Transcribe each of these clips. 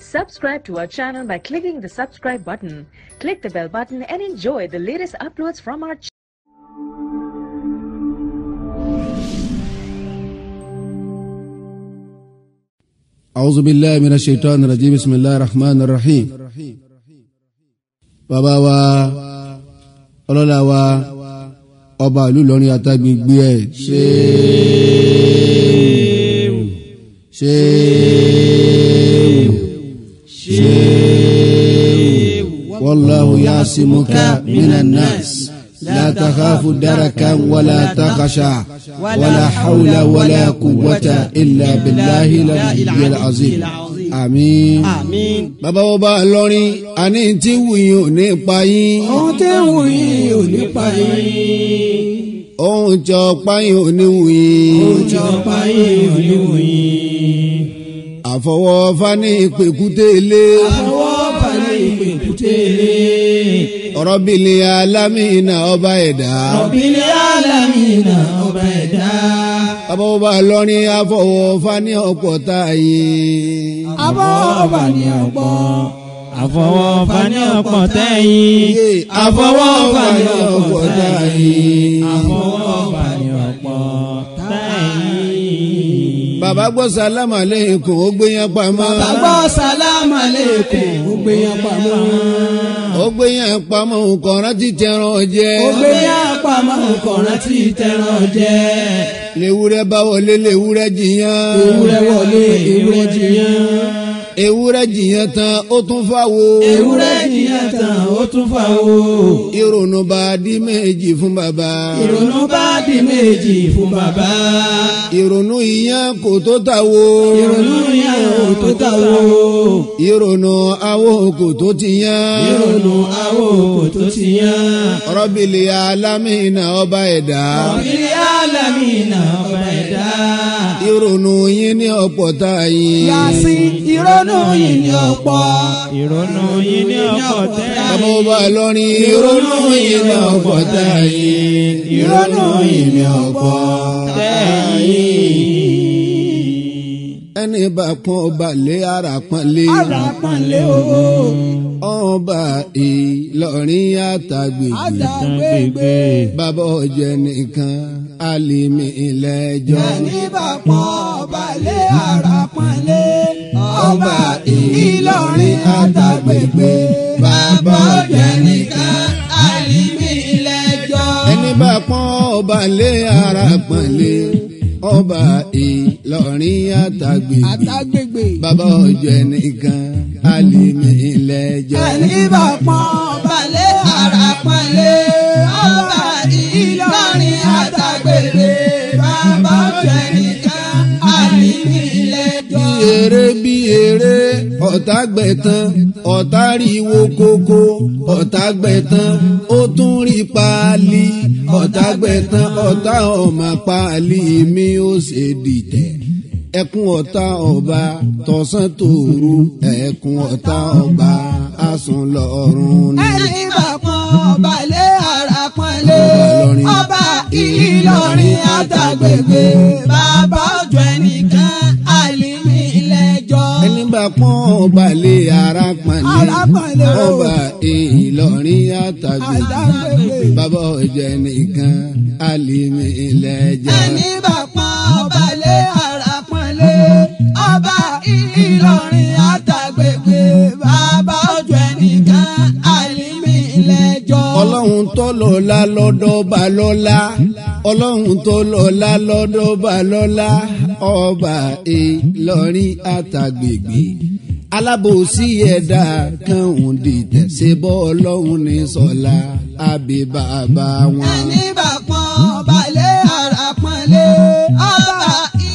Subscribe to our channel by clicking the subscribe button. Click the bell button and enjoy the latest uploads from our channel. أعوذ بالله من الشيطان الرجيم بسم الله الرحمن الرحيم bàbá wa ọlọ́lá wa ọba ìlú Ìlọrin àtàgbègbè ẹ̀ ṣéèwù ṣéèwù ṣéèwù wallahu yasimuka minan nas la takhafu darakan wala takhsha wala hawla wala quwwata illa billahi al-aliyyil azim àmín. àmín. bàbá wo bá lọrin àní tí wùyìn ò ní pa yín. ohun tẹ́ ń wò yín ò ní pa yín. ohun tí ọ̀pá yín ò ní wùyìn. ohun tí ọ̀pá yín ò ní wò yín. àfọwọ́fà ní ìpèkúté ilé. àfọwọ́ balẹ̀ ìpè kútélé. ọ̀rọ̀ bìlì alámìnà ọba ẹ̀dá. ọ̀bìnrin alámìnà ọba ẹ̀dá. bàbá wo bá lọrin àfọwọ́fà ní ọ̀pọ̀ táyé. àfọwọ́fà ní ọ̀pọ̀. àfọwọ́fà ní ọ̀pọ̀ tẹ́yìn. àfọwọ́fà ní ọ̀pọ̀ tẹ́yìn. àfọwọ́fà ní ọ̀pọ̀ tẹ́yìn. bàbá gbọ́ sálámà lẹ́yìn ó gbé yẹn pamọ́. bàbá sálámà lẹ́kùn ó gbé yẹn pamọ́. ó gbé yẹn pamọ́ nǹkan rántí tẹran jẹ. ó gbé yẹn pamọ́ nǹkan rántí tẹran jẹ. lewúrẹ́ bá wọlé lewúrẹ́ jiyàn. ewúrẹ́ wọlé ewúrẹ́ jiyàn. ewúrẹ́ jiyàn tán ó tún fáwo. ewúrẹ́ jiyàn tán ó tún fà wò. ìrònú bá di méjì fún bàbá. ìrònú bá di méjì fún bàbá. ìrònú ìyẹn kò tó ta wo. ìrònú yẹn ò tó tà wò. ìrònú awo kò tó ti yan. ìrònú àwò kò tó ti yàn. rọ́bìlì alámìnà ọba ẹ̀dá. ọ̀bìnrin alámìnà ọba ẹ̀dá. ìrònú yín ní ọ̀pọ̀ tá a yin. yàsí ìrònú yìí ní ọ̀pọ̀. ìrònú yìí ní ọ̀pọ̀ tẹ́. bàbá ọba lọ́rin ìrònú yín ní ọ̀pọ̀ tá a yin. ìrònú yìí ní ọ̀pọ̀ tẹ́yìn. ẹni bá pọ́n ọba lé ara pọ́n lé. ara pọ̀nlé owó ọba Ìlọrin àtàgbègbè. àtàgbègbè. bàbá ọ̀jẹ̀ nìkan alimi ilẹ̀jọ́. ẹni bá pọ́n balẹ̀ ara pọ̀nlé. ọba Ìlọrin àtàgbègbè. bàbá ọ̀jẹ̀ nìkan àlìmí ilẹ̀jọ́. ẹni bá pọ́n ọba lé ara pọ́n lé. ọba Ìlọrin àtàgbègbè. àtàgbègbè. bàbá ọ̀jẹ̀ nìkan alimi ilẹ̀jọ́. ẹni bá pọ́n balẹ̀ ara pọ̀nlé. ọba Ìlọrin àtàgbègbè. bàbá ọ̀jẹ̀ nìkan àlìmí ilẹ̀jọ́. bí eré bí eré ọ̀tá gbẹ̀tán ọ̀tá ríwo kókó ọ̀tá gbẹ̀tán ó tún rí paálí ọ̀tá gbẹ̀tán ọ̀tá ọmọ paálí mi ó ṣe dìtẹ̀ ẹkún ọ̀tá ọba tọ̀sán tòru ẹkún ọ̀tá ọba asùn lọ́rùn ni. ẹni bá pọ́n balẹ̀ ara pọ́nlé Ìlọrin. ọba Ìlọrin àtàgbègbè bàbá ọjọ́ ẹnìkan àlìmí ilẹ̀jọ́. ẹni bá pọ́n ọba lé ara pọ́nlé Ara pọ́nlé o. ọba Ìlọrin àtàgbègbè àtàgbègbè bàbá ọ̀jẹ̀ nìkan alimi ilẹ̀jọ́. ẹni bá pọ́n balẹ̀ ara pọ́nlé ọba Ìlọrin àtàgbègbè bàbá ọjọ́ ẹnìkan àlìmí ilẹ̀jọ́. ọlọ́run tó lọ́lá lọ́dọ̀ bá lọ́lá ọlọ́run tó lọ́lá lọ́dọ̀ bá lọ́lá ọba Ìlọrin àtàgbègbè alábòsí ẹ̀dá kan òun dìtẹ̀ ṣe bọ́ ọlọ́run ní sọ́lá àbí bàbá wọn. ẹni bá pọ́n balẹ̀ ara pọ́nlé ọba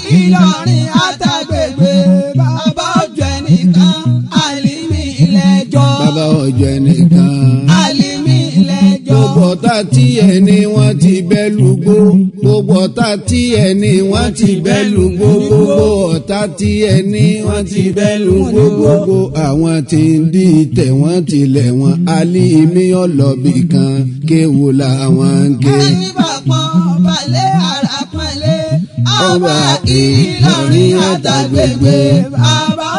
Ìlọrin àtàgbègbè bàbá ọjọ́ ẹnìkan àlìmí ilẹ̀jọ́. bàbá ọjọ́ ẹnìkan. àlìmí ilẹ̀jọ́. gbogbo ọ̀tá tí ẹni wọ́n ti bẹ́ lùgbó gbogbo ọ̀tá tí ẹni wọ́n ti bẹ́ lùgbó gbogbo ọ̀tá tí ẹni wọ́n ti bẹ́ lùgbó gbogbo àwọn tí ń di tẹ̀ wọ́n tilẹ̀ wọn alímí ọlọ́bì kan kéwò làwọn ń ké. ẹni bá pọ́n balẹ̀ ara pọ́nlé ọba Ìlọrin àtàgbègbè bàbá ọjọ́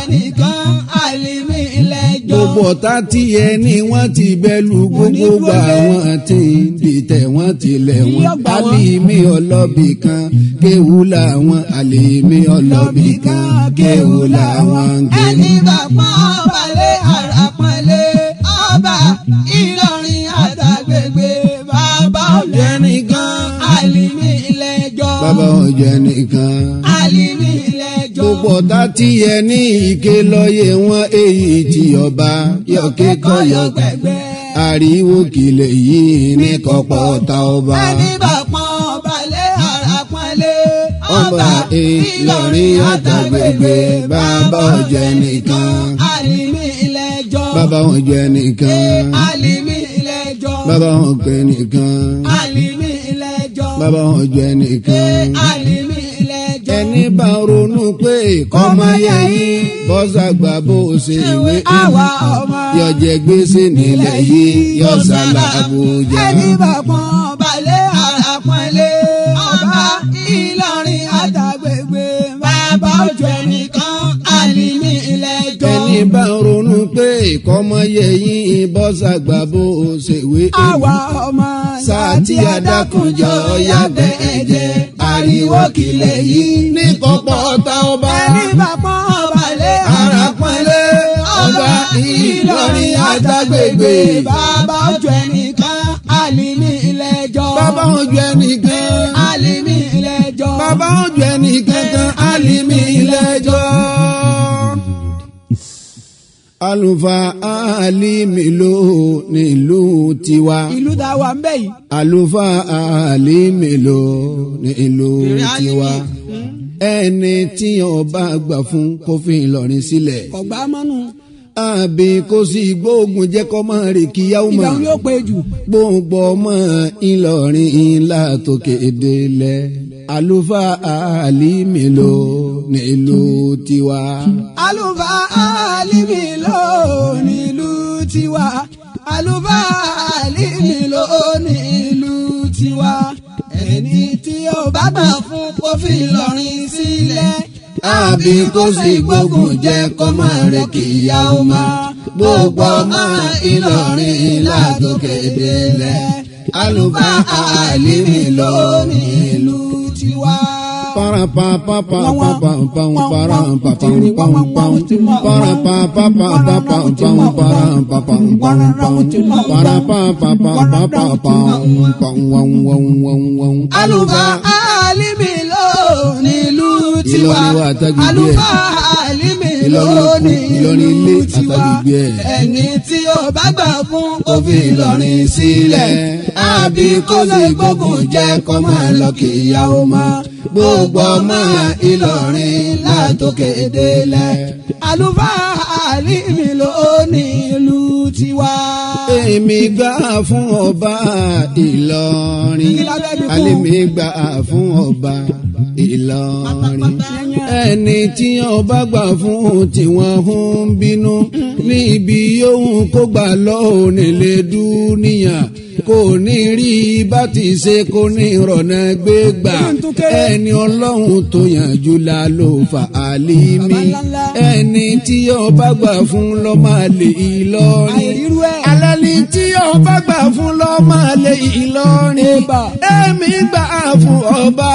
nìkan àlìmí lẹ́jọ́. gbogbo ọ̀tá tí ẹ ní wọ́n ti bẹ́lú gbogbo gbà wọ́n ti ń dìtẹ̀ wọ́n tilẹ̀ wọ́n. Yọ̀gbà wọn. àlìmí ọlọ́bì kan kéwù làwọn àlìmí ọlọ́bì kan kéwù làwọn ń ké. ẹni bá pọ́n ọba lé ara pọ́nlé ọba Ìlọrin àtàgbègbè bàbá ọ̀jẹ̀ nìkan àlìmí lẹ́jọ́. bàbá ọ̀jẹ̀ nìkan. àlìmí lẹ́jọ́. gbogbo ọ̀tá tí ẹ ní ìké lọ́yẹ̀ wọn èyí tí ọba yọ̀ké kọ́yọ̀ gbẹ̀gbẹ́. ariwo kìlẹ̀ yìí ní kọ́pọ̀ ọ̀tá ọba. ẹni bá pọ́n ọba lé ara pọ́nlé ọba Ìlọrin àtàgbègbè bàbá ọ̀jẹ̀ nìkan. àlìmí lẹ́jọ́. bàbá ọ̀jẹ̀ nìkan. àlìmí lẹ́jọ́. bàbá ọ̀pẹ nìkan. àlìmí lẹ́jọ́. bàbá ọ̀jẹ̀ nìkan. àlìmí lẹ́jọ́. ẹni bá ronú pé kọ́mọ yẹ yín bọ́sàgbà bó ṣe ìwé àwa ọmọ. yọjẹ gbèsè nílẹ̀ yìí yọ sálà Àbújá. ẹni bá pọ́n balẹ̀ ara pọ́nlé ọba Ìlọrin àtàgbègbè bàbá ojú ẹnìkan àlìmí lẹ́jọ́. ẹni bá ronú pé kọ́mọ yẹ yín bọ́sàgbà bó ṣe ìwé àwa ọmọ. sáà tí adákùnjọ yàgbẹ́ ẹ̀jẹ̀ ariwo kìlẹ̀ yìí ní kọ́pọ̀ ọ̀tá ọba. ẹni bá pọ́n balẹ̀ ara pọ́nlé ọba Ìlọrin àtàgbègbè bàbá ojú ẹnìkan àlìmí lẹ́jọ́. bàbá ojú ẹnìkan. àlìmí lẹ́jọ́. bàbá ojú ẹnìkan kan alimi lẹ́jọ́. àlùfáà alimi ló nílùú tiwa. ìlú tá a wà ń bẹ̀ yìí. àlùfáà alimi ló nílùú tiwa. ẹni tí ọba gbà fún kó fi Ìlọrin sílẹ̀. ọ̀gbá mọ́nú. àbí kó sì gbóògùn jẹ́ kó máa rè kíyàwó ìgbà mọ́ wo yóò pé jù. gbogbo ọmọ Ìlọrin ńlá tókè délẹ̀ àlùfáà àlìmí ló nílùú tiwa. àlùfáà àlìmí ló nílùú tiwa. àlùfáà àlìmí ló nílùú tiwa. ẹni tí ó bá gbà fún kó fi Ìlọrin sílẹ̀. àbí kó sì gbógun jẹ́ kó máa rẹ̀ kíyàwó mọ́ gbogbo ọmọ Ìlọrin ńlá tókè délẹ̀ àlùfáà àlìmí ló nílùú tiwa. para pa pa pa pa pa pa para pa pa pa pa para pa pa pa pa pa pa para pa pa pa pa para pa pa pa pa pa pa pa wang wang wang wang àlùfáà àlìmí ló nílùú tiwa. Ìlọrin wa àtàgbègbè ẹ̀. àlùfáà àlìmí ló Ìlọrin Ìlọrin ilé nílùú tiwa. àtàgbègbè ẹ̀. ẹni tí ó bá gbà fún kó kó fi Ìlọrin sílẹ̀ àbí kó sì gbógun jẹ́ kó máa lọ kíyàwó mọ́ gbogbo ọmọ Ìlọrin látòkè délẹ̀. àlùfáà àlìmí ló nílùú tiwa. èmi gbà fún ọba Ìlọrin Kí la fẹ́ fi kún? àlèmi gbà fún ọba Ìlọrin ẹni tí ọba gbà fún tiwọn ń bínú níbi yóò kó gbà lọ́wọ́ nílé dúníyà kò ní rí bá ti ṣe kò ní rọ̀nà gbé gbà ẹni ọlọ́run tó yànjú la ló fà àlìmí ẹni tí ọba gbà fún lọ́mọ àlè Ìlọrin àìrírú ẹ̀. alali tí ọba gbà fún lọ́mọ àlè Ìlọrin Ẹ̀bà. èmi gbà fún ọba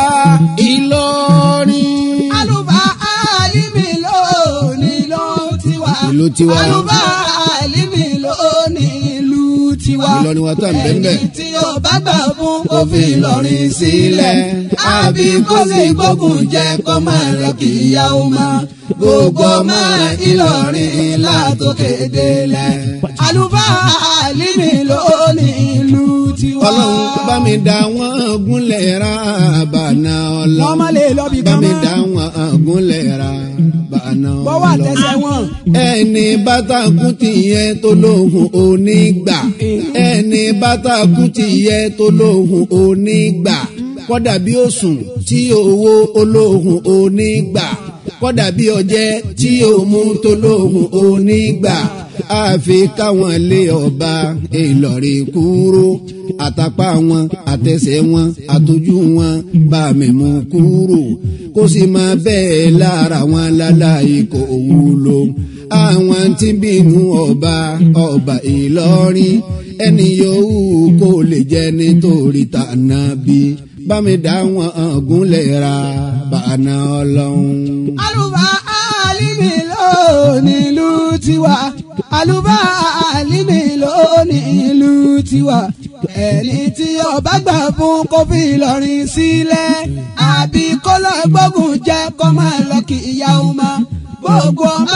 Ìlọrin. àlùfáà àlìmí ló nílùú tiwa. Ìlú tiwa. àlùfáà àlìmí ló nílùú tiwa. Ìlọrin wa tá à ń bẹ́ẹ̀ bẹ́ẹ̀. ẹni tí ó bá gbà fún kó fi Ìlọrin sílẹ̀. àbí kó sì gbógun jẹ́ kó máa lọ kíyàwó mọ́. gbogbo ọmọ Ìlọrin látòkè délẹ̀. àlùfáà àlìmí ló nílùú tiwa. ọlọ́run bá mi dá wọn gúnlẹ̀ ra bàná ọlọ́run. wọ́n má lè lọ bí bá kan mi mọ́. dá wọn gúnlẹ̀ ra bàná bọ́wọ́ àtẹsẹ̀ wọn. ẹni bátàkù ti yẹ tó lóhùn onígbà ẹni bátàkù ti yẹ tó lóhùn onígbà kódà bí ó sùn tí owó olóhùn onígbà kọ́dà bí ọjẹ́ tí ó mú tó lóhùn onígbà àfi káwọn lé ọba Ìlọrin kúrò àtàpá wọn àtẹsẹ̀ wọn àtọ́jú wọn bá mi mú kúrò kó sì máa bẹ́ẹ̀ lára wọn láláì kò wúlò àwọn tí bínú ọba ọba Ìlọrin ẹni yòówù kó lè jẹ nítorí tànà bí bá mi dá wọn gúnlẹ̀ ra bàánà ọlọ́run. àlùbá àlìmí ló nílùú tiwa àlùbá àlìmí ló nílùú tiwa ẹni tí ọba gbà fún kó fi Ìlọrin sílẹ̀ àbí kó lọ gbógun jẹ kó máa lọ kí ìyá ọmọ gbogbo ọmọ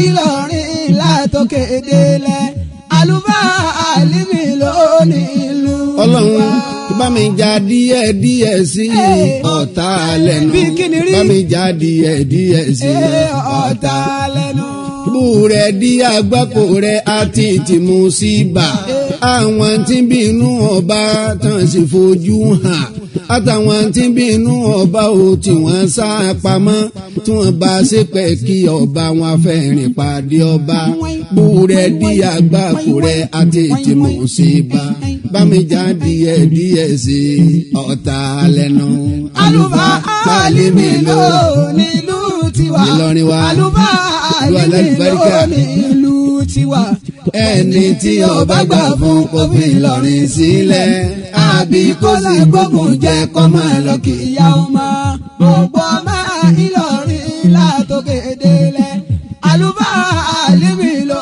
Ìlọrin látòkè délẹ̀ àlùbá àlìmí ló nílùú tiwa. ọlọ́run bá mi já díẹ̀ díẹ̀ sí ọ̀tá lẹ́nu Bí kíni rí? bá mi já díẹ̀ díẹ̀ sí Ẹ ọ̀tá lẹ́nu. bú rẹ̀ dí àgbákò rẹ̀ àti tìmú sí bà àwọn tí ń bínú ọba tán sì fojú hàn àtàwọn tí ń bínú ọba ò tí wọ́n sá pamọ́ tí wọ́n bá ṣépè kí ọba wọn fẹ́ rìn pàdé ọba bú rẹ̀ dí àgbákò rẹ̀ àti tìmú sí bà bá mi já díẹ̀ díẹ̀ sí ọ̀tá lẹ́nu. àlùbá àlìmí ló nílùú tiwa. Ìlọrin wa. àlùbá Ìlú àlìmí alálùbáríkà. ló nílùú tiwa. ẹni tí ọba gbà fún kó fi Ìlọrin sílẹ̀ àbí kó sì gbógun jẹ kó máa lọ kí ìyá ọmọ gbogbo ọmọ Ìlọrin látòkè délẹ̀. àlùbá àlìmí ló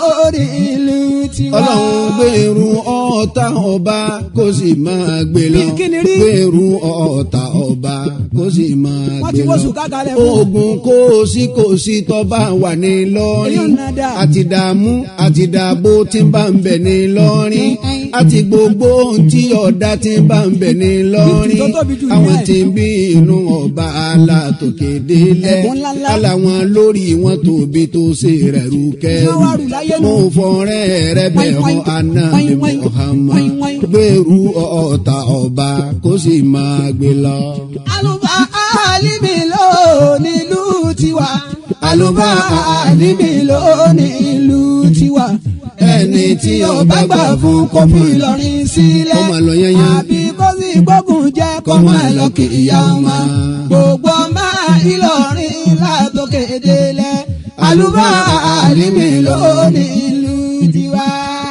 nílùú tiwa. ọlọ́run gbèrú ọ̀tá ọba kó sì máa gbé lọ Bí kíni rí? gbèrú ọ̀tá ọba kó sì máa wọ́n gbé ti lọ. wọ́sùn kákalẹ̀ fún un. ogun kò sí kò sí tọ́ba wà ní lọ́rin Èyí ò ná dáa. àti dààmú àti dààbò tí ń bá ń bẹ̀ ní lọ́rin àti gbogbo ohun tí ọ̀dà tí ń bá ń bẹ̀ ní lọ́rin Tó tóbi jù àwọn nìyẹn. tí ń bí inú ọba alátòkè délẹ̀ Ẹ̀bùn ńláńlá. aláwọn lórí wọn tóbi tó ṣe rẹ̀ rú kẹ́rù Wọ́n wá rù láyé nù. mo fọ́nrẹ́ rẹ̀ bẹ̀ hàn anábì Muhammad gbèrú ọ̀tá ọba kó sì máa gbé lọ. àlùbá àlìmí ló nílùú tiwa. Àlùbá àlìmí ló nílùú tiwa. ẹni tí ọba gbà fún kó fi Ìlọrin sílẹ̀. Kó máa lọ yányán. àbí kó sì gbógun jẹ́ kó máa lọ kí ìyá ọmọ. gbogbo ọmọ Ìlọrin látòkè délẹ̀. àlùbá àlìmí ló nílùú tiwa.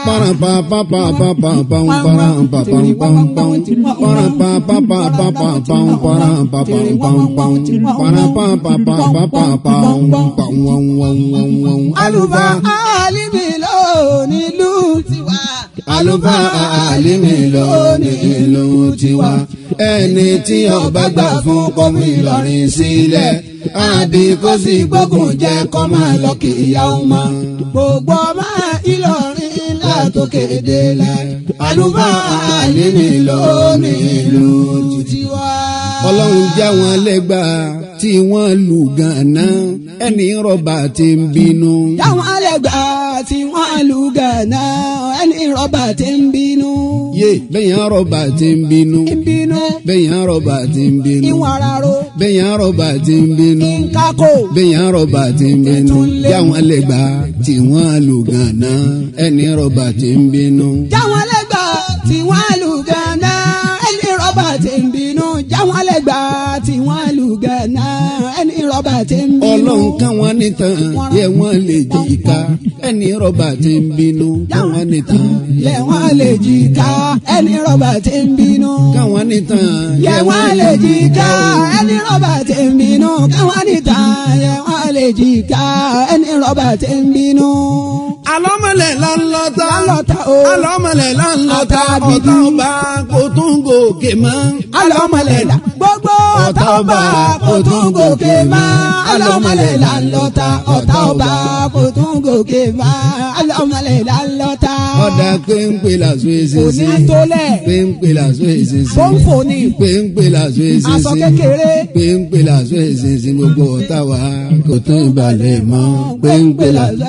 àlùbá àlìmí ló nílùú tiwa. Àlùbá àlìmí ló ní ìlú tiwa. Ẹni tí ọba gbà fún kọ́mú Ìlọrin sílẹ̀. Àbí kó sì gbógun jẹ́ kọ́ máa lọ kí ìyá ọmọ. gbogbo ọmọ Ìlọrin látòkè délẹ̀. Àlùbá àlìmí ló ní ìlú tiwa. Ọlọ́run já wọn lẹ́gbà tí wọ́n lù gànà ẹni rọ́bà tí ń bínú. Táwọn alẹ́gbà tí wọ́n lu gànà ẹni rọ́bà tí ń bínú. Yé bẹ́yàn rọ́bà tí ń bínú. ń bínú Bẹ́yàn rọ́bà tí ń bínú. ìwọ̀n araro Bẹ́yàn rọ́bà tí ń bínú. ìkákò bẹ́yàn rọ̀bà tí ń bínú jáwọn lẹ́gbà tí wọ́n lù gànà ẹni rọ̀bà tí ń bínú. táwọn alẹ́gbà tí wọ́n lu gànà ẹni rọ́bà tí ń bínú. táwọn alẹ́gbà tí wọ́n lu gànà ẹni rọ́bà tí ń bínú. ọlọ́run káwọn nìtàn yẹ wọ́n lè jí ká ẹni rọ̀bà tí ń bínú káwọn nìtàn yẹ wọ́n lè jí ká ẹni rọ́bà tí ń bínú. káwọn nìtàn yẹ wọ́n lè jí ká ẹni rọ́bà tí ń bínú. káwọn nìta yẹ wọ́n lè jí ká ẹni rọ́bà tí ń bínú. alọ́mọlẹ̀ lọ́nlọ́ta Lọ́lọ́ta o. alọ́mọlẹ̀ lọ́nlọ́ta Àtàbìdì. ọ̀tá ọba kò tún gòkè mọ́. alọ́mọlẹ̀lá gbogbo ọ̀tá ọba kò tún gòkè má alọ́mọlẹ̀lá ńlọ́ta ọ̀tá ọba kò tún gòkè má alọ́mọlẹ̀lá ńlọ́ta. ọ̀dà péńpé làṣọ èsì kò sí ní tólẹ̀ péńpé làṣọ èsì sí fóńfò ni péńpé làṣọ èsì aṣọ sí kékeré péńpé làṣọ èsì sí gbogbo ọ̀tá wa kò tún ìbàlẹ̀ mọ́ péńpé làṣọ.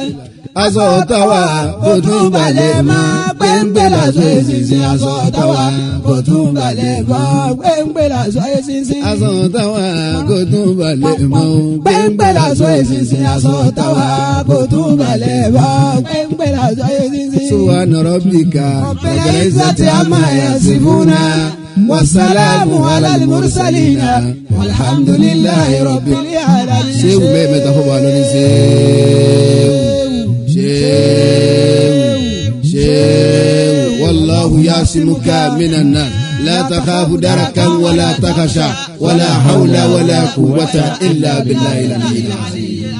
aṣọ táwa kò tún balẹ̀ mọ́ gbẹ̀ngbẹ̀ lásọ èsìsìn aṣọ táwa kò tún balẹ̀ mọ́ gbẹ̀ngbẹ̀ lásọ èsìsìn aṣọ táwa kò tún balẹ̀ mọ́ gbẹ̀ngbẹ̀ lásọ èsìsìn aṣọ táwa kò tún balẹ̀ mọ́ gbẹ̀ngbẹ̀ lásọ èsìsìn. subhana rabbika rabbil izzati amma yasifuna wasalamu alal mursalina walhamdulillahi rabbil alamin. ṣé wùmẹ́ mẹ́ta fún wa lónìí ṣé شيو شيو والله يعصمك من الناس لا تخاف دركا ولا تخشى ولا حول ولا قوة إلا بالله العلي العظيم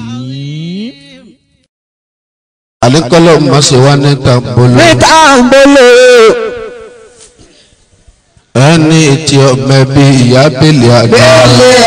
àlékọ́lọ́ mọ̀ sí wa ní tàǹbólò níta ń bolo ẹni tí ọmọ ẹbí ìyá bèlè àgbà bẹ́ẹ̀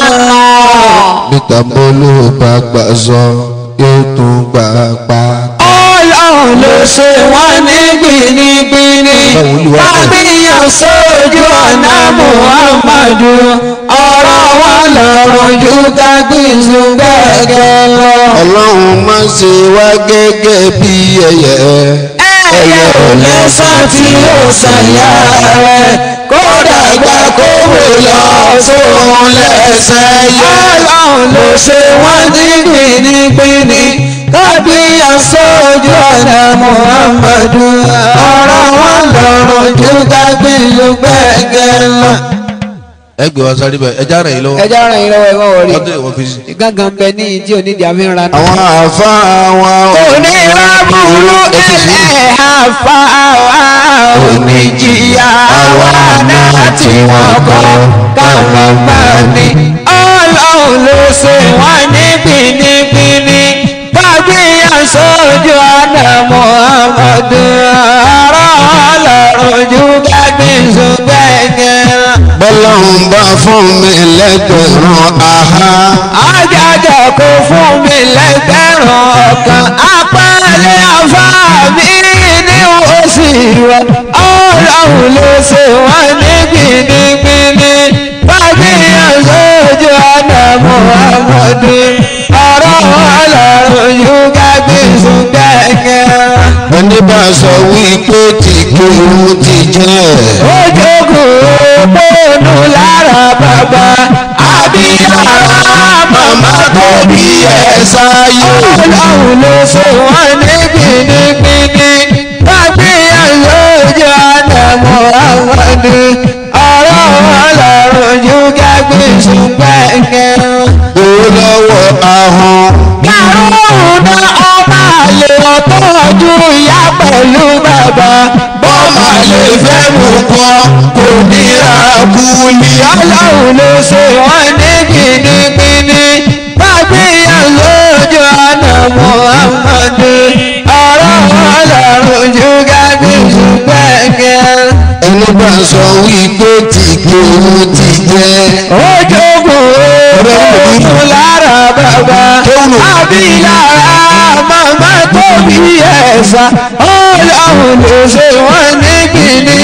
àwọn. bí tàǹbólò bá gbà zọ yóò tún gbà pa. ọlọ́run ló ṣe wọ́n ní gbìnìgbìnì bábíyàn sójú ọ̀nà muhammadu ọ̀rọ̀ wọn lọ́rùn ju kágbínsù gẹ́gẹ́ lọ. ọlọ́run má ṣe wá gẹ́gẹ́ bí ẹyẹ ẹyẹ ò lẹ́sàn tí ó ṣàyà rẹ̀ kódà gbà kó wò lọ sóhun lẹ́sẹ̀ yẹ. ọlọ́run ló ṣe wọ́n ní gbìnìgbìnì kábíyàn sójú ọ̀nà muhammadu ọ̀rọ̀ wọn lọ́rùn ju kágbínsù gẹ́gẹ́ lọ. ẹ gbé wa sáré bẹ́ẹ̀ ẹ já rẹ̀ yín lọ́wọ́ ẹjọ́ ràn yín lọ́wọ́ ẹ má wọrí ọdún ìwọ̀n fi sí. gángan bẹ ní ìdí onídìí àfihàn náà. àwọn àfa àwọn oníràbùrú ẹlẹ́ àfa wa oníjìyà wa náà tí wọ́n kọ́ káwọn bá ní. ọlọ́run ló ṣe wọ́n ní gbìnìgbìnì gbàgbéyàn sójú ọ̀nà muhammadu ọ̀rọ̀ ọlọ́run ju gbàgbéṣu gbẹ̀gẹ̀. bọ́lọ́run bá fún mi lẹ́gbẹ̀rún àhá Ajájọ kò fún mi lẹ́gbẹ̀rún ọ̀kan. Apálẹ̀ afá mi ní oṣù rẹ̀. Ọlọ́run ló ṣe wọ́n ní gbìnìgbìnì. Bábíyàn sójú ọ̀nà Muhammadu. Ọ̀rọ̀ ọlọ́run yóò gágbé ṣùgbẹ́gẹ́. ẹni bá sọ wípé tí kéwù ti jẹ́ Ojogun òpónú lára bàbá. Àbíyára màmá tó bí ẹ̀ sáyé. Ọlọ́run ló ṣe wọ́n ní gbìnìgbìnì. Kábíyàn lójú ọ̀nà Mùhàmmadu. Ọ̀rọ̀ ọlọ́run yóò gágbé ṣùgbẹ́gẹ́. owó lọ́wọ́ ahọ́n Kàrúnà ọmọ àlè ọ̀tọ́jú ìyá pẹ̀lú bàbá. Bọ́mà lè fẹ́ mú kọ́, kò ní ra kúlì. Ọlọ́run ló ṣe wọ́n ní gbìnìgbìnì. Bágbéyàn lójú ọ̀nà Muhammadu. Ọ̀rọ̀ ọlọ́run ju gábí ṣùgbẹ́gẹ́. ẹni bá sọ wípé tí kéwù ti jẹ́ Ojogun oòrùn lára bàbá. Àbí lára màmá tó bí ẹ̀sà. Ọlọ́run ló ṣe wọ́n ní gbìnì.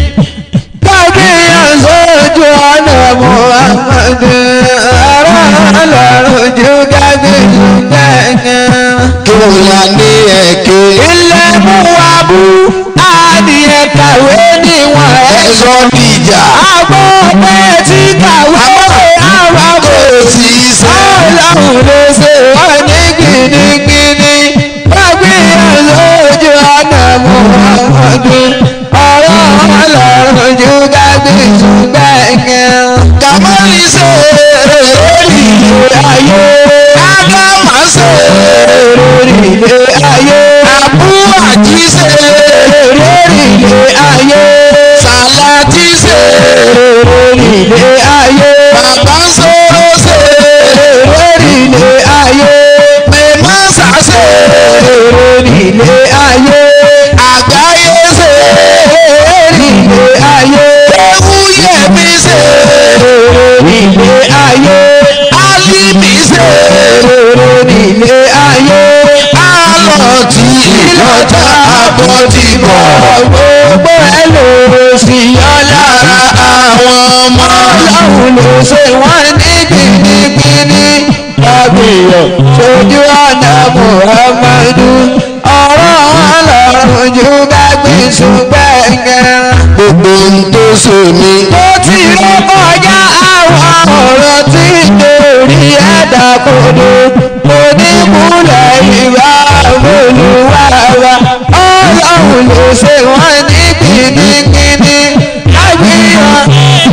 Kábíyàn sójú ọ̀nà Muhammadu. Ọ̀rọ̀ ọlọ́run ju kábíyèsí gbẹ̀ngàn. kéwù la ní ẹ̀kẹ́ Ilé mú wa bú. Adìyẹ kàwé níwọ̀n ẹ̀ ẹ̀sọ́ níjà àbọ̀ pé tí kàwé àwọn kò sí sẹ́. ọlọ́run ló ṣe wọ́n ní gbìnìgbìnì gbàgbéyàn lójú ọ̀nà muhammadu ọ̀rọ̀ ọlọ́run ju gbàgbéṣu gbẹ̀ngàn. kàmọ́lì ṣe lórí ilé ayé. ádámà ṣe lórí ilé ayé. àbúrò àjí ṣe lórí ilé ayé. sàlátì ṣe lórí ilé ayé. bàbá sọ̀rọ̀ ṣe lórí ilé ayé. mẹ́mọ́sà ṣe lórí ilé ayé. àgbáyé ṣe lórí ilé ayé. ewúyẹ̀mí ṣe lórí ilé ayé. alímì ṣe lórí ilé ayé. alọ́tí ìlọ́ta àbọ̀dìbọ̀. gbogbo ẹ ló sì yọ lára àwọn ọmọ ọlọ́run ló ṣe wọ́n ní gbìngbìngbì. ènìyàn ṣojú ọ̀nà muhammadu ọ̀rọ̀ wọn lọ́rùn ju ká gbìn ṣùgbẹ́ngẹ́. gbogbo ń tó ṣe mí. tó ti ré kọjá àwọn ọ̀rọ̀ tí lórí ẹ̀dá kodo mo ní múlẹ̀ ìwà olùwàwà ọlọ́run ló ṣe wọ́n ní kìnnìkìnnì lágbìyàn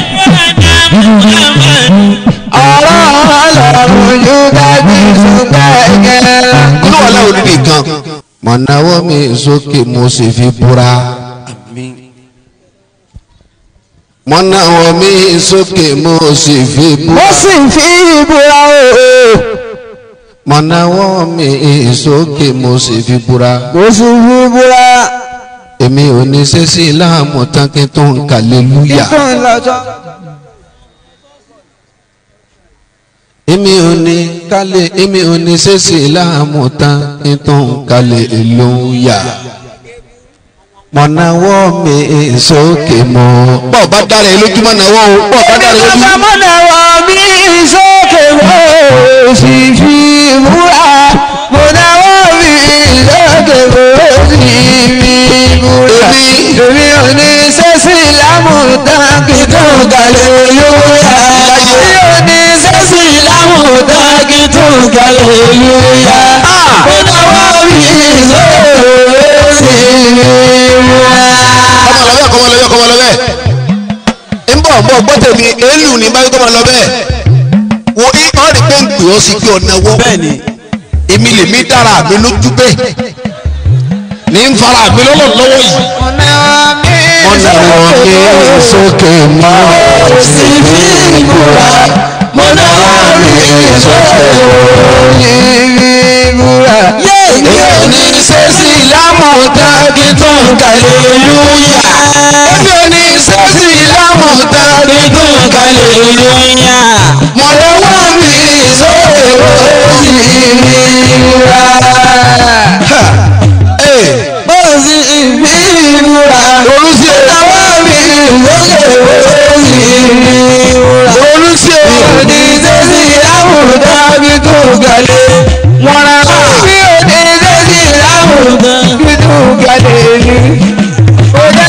ọ̀rọ̀ ọlọ́run yóò dájú ṣùgbẹ́gẹ́. olúwa láwọn onídìí kan. mo náwó mi sókè mo sì fi búra. mo náwó mi sókè mo sì fi ó búra. sì fi ìbúra o. mo náwó mi sókè mo sì fi búra. ó sì fi ìbúra. èmi ò ní sẹ́sì láàmú tán kí n tó ń kàlélúyà. kíkún lọ́jọ́. èmi ò ní kálẹ̀ èmi ò ní sẹ́sì láàmú tán kí n tó ń kàlélúyà. mo náwó mi sókè mo. bọ́ọ̀ bá dára ẹ lójú mọ́ náwó o bọ́ọ̀ bá dára ẹ lójú. Bàbá mọ́nà wọ mí sókè mo sì fi ìbúra. Mo náwó mi sókè mo sì fi ìbúra. Èmi ò ní sẹ́sì lámùtán kí tó gàlẹ́ lóyà. Èmi ò ní sẹ́sì lámùtán kí tó gàlẹ́ lóyà. Mo náwó mi sókè mo sì fi ìbúra. kọ́mọ lọ bẹ́ẹ̀ kọ́mọ lọ bẹ́ẹ̀ kọ́mọ lọ bẹ́ẹ̀. ń bọ̀ ń bọ̀ gbọ́ tèmi èlù ní báyìí kọ́mọ lọ bẹ́ẹ̀. wo í ọ́ rí pé ń pè ọ́ sí pé ọ̀nà wọ́. bẹ́ẹ̀ni. èmi lè mí dára mi lójú bẹ́ẹ̀. ní ń fara mi lọ́wọ́ lọ́wọ́ yìí. Ọ̀nà mi ọ̀nà wọn ní sókè mọ́. sí fi ìbúra. Mo náwó mi sókè ní ìbúra. Èmi ò ní sẹ́sì lámùtá kí tó ń kàlẹ́ lúyà. Èmi ò ní sẹ́sì lámùtá kí tó ń kàlẹ́ lúyà. Mo náwó mi sókè ní ìbúra. Mo sì fi ìbúra. olùsí o Àwọn mi lókè òsì ìrora. olùsí o. Òní sẹ́sì láwùjọ bí tó gàlẹ́. Wọ́n ra bí òní sẹ́sì láwùjọ bí tó gàlẹ́ ni. Òjò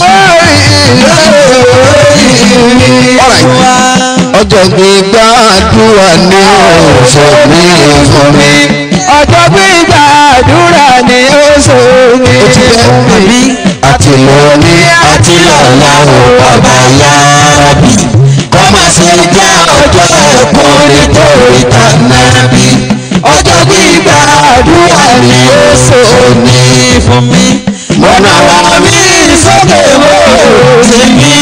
orí lórí wa. ọjọ́ gbígbà àdúrà ní ọ̀sẹ̀ mi fún mi. Ọjọ́ gbígbà àdúrà ni ó sọ ní fún mi. àti lóní àti lọ́la ò bàbá yára bí. kọ́ máa ṣe jẹ́ ọjọ́ ẹ̀kọ́ nítorí tànàbí. ọjọ́ gbígbà àdúrà ni ó sọ ní fún mi. mo náwó mi sókè mo sì mí.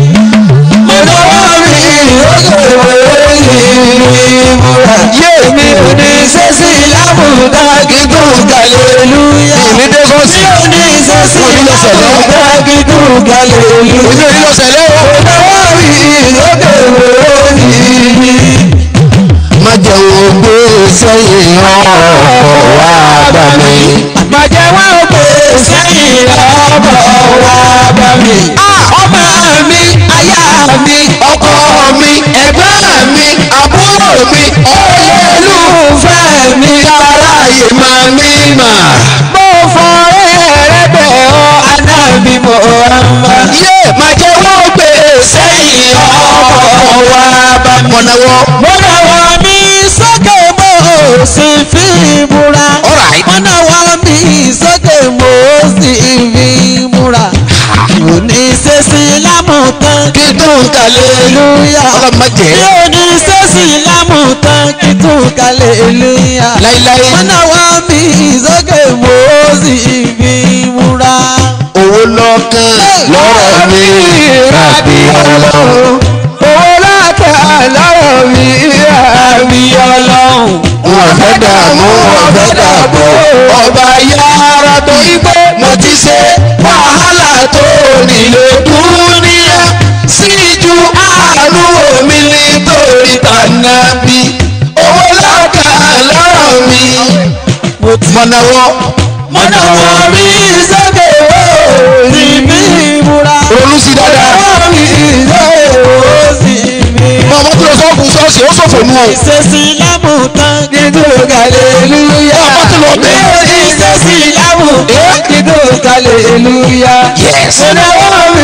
mo náwó mi sókè mo sì mí múra. yé mi ò ní sẹ́sì lámùdá kí tó gàlélúyà. Èmi dé bọ́ọ̀sì. mi ò ní sẹ́sì Mo ní lọ́sẹ̀ lọ́wọ́. lámùdá kí tó gàlélúyà. èmi ò ní lọ sẹ̀lẹ̀ o. mo náwó mi sókè mo sì mí. má jẹun gbé sẹ́yìn ọkọ̀ wá bá mi. Bàjẹ́ wọn ò pè sẹ́yìn ọ̀bọ̀ wá bá mi. Ọmọ mi, aya mi, ọkọ mi ẹ̀gbọ́n mi àbúrò mi olólùfẹ́ mi aráyé máa ní mà. Mo fọ̀rẹ́ rẹ bẹ̀ ọ́ anábì Muhammad. yé má jẹun gbé sẹ́yìn ọkọ̀ wá bá mi. mọ̀nàwọ́ Mo náwó mi sókè mo sì fi múra. Alright. Mo náwó mi sókè mo sì fi múra. Mo ní sẹ́sì lámùtán kí tó ń kalẹ̀ Hallelujah. ọlọ́mọ jẹ́ Bí o ní sẹ́sì lámùtán kí tún hallelujah. láíláí Mọ́nà wá mi sókè mo sì fi múra. owó lọ́kàn lọ́rọ̀ mi ràbí ọlọ́run. Owó látà lọ́rọ̀ mi ràbí ọlọ́run. wọn fẹ́ dààmú wọn fẹ́ dààbò ọba yára tó igbó mo ti ṣe wàhálà tó nílò dúníà síjú àánú omi nítorí tànàbí owó lọ́kà lọ́rọ̀ mi. mọ̀nàwọ́ Mọ́nà wá mi sókè mo sì fi múra. ronú sí dáadáa Owó mi sókè mo sì fi múra. ọmọ tó lọ sọ́ọ̀kù sọ́ọ̀sì sì ó ṣòfò nù o. ìṣesí lámù tán kíndù kàlélúyà. Ọmọ tó lọ bẹ̀. ìṣesí lámù tán kíndù kàlélúyà. Yes. ìnáwó mi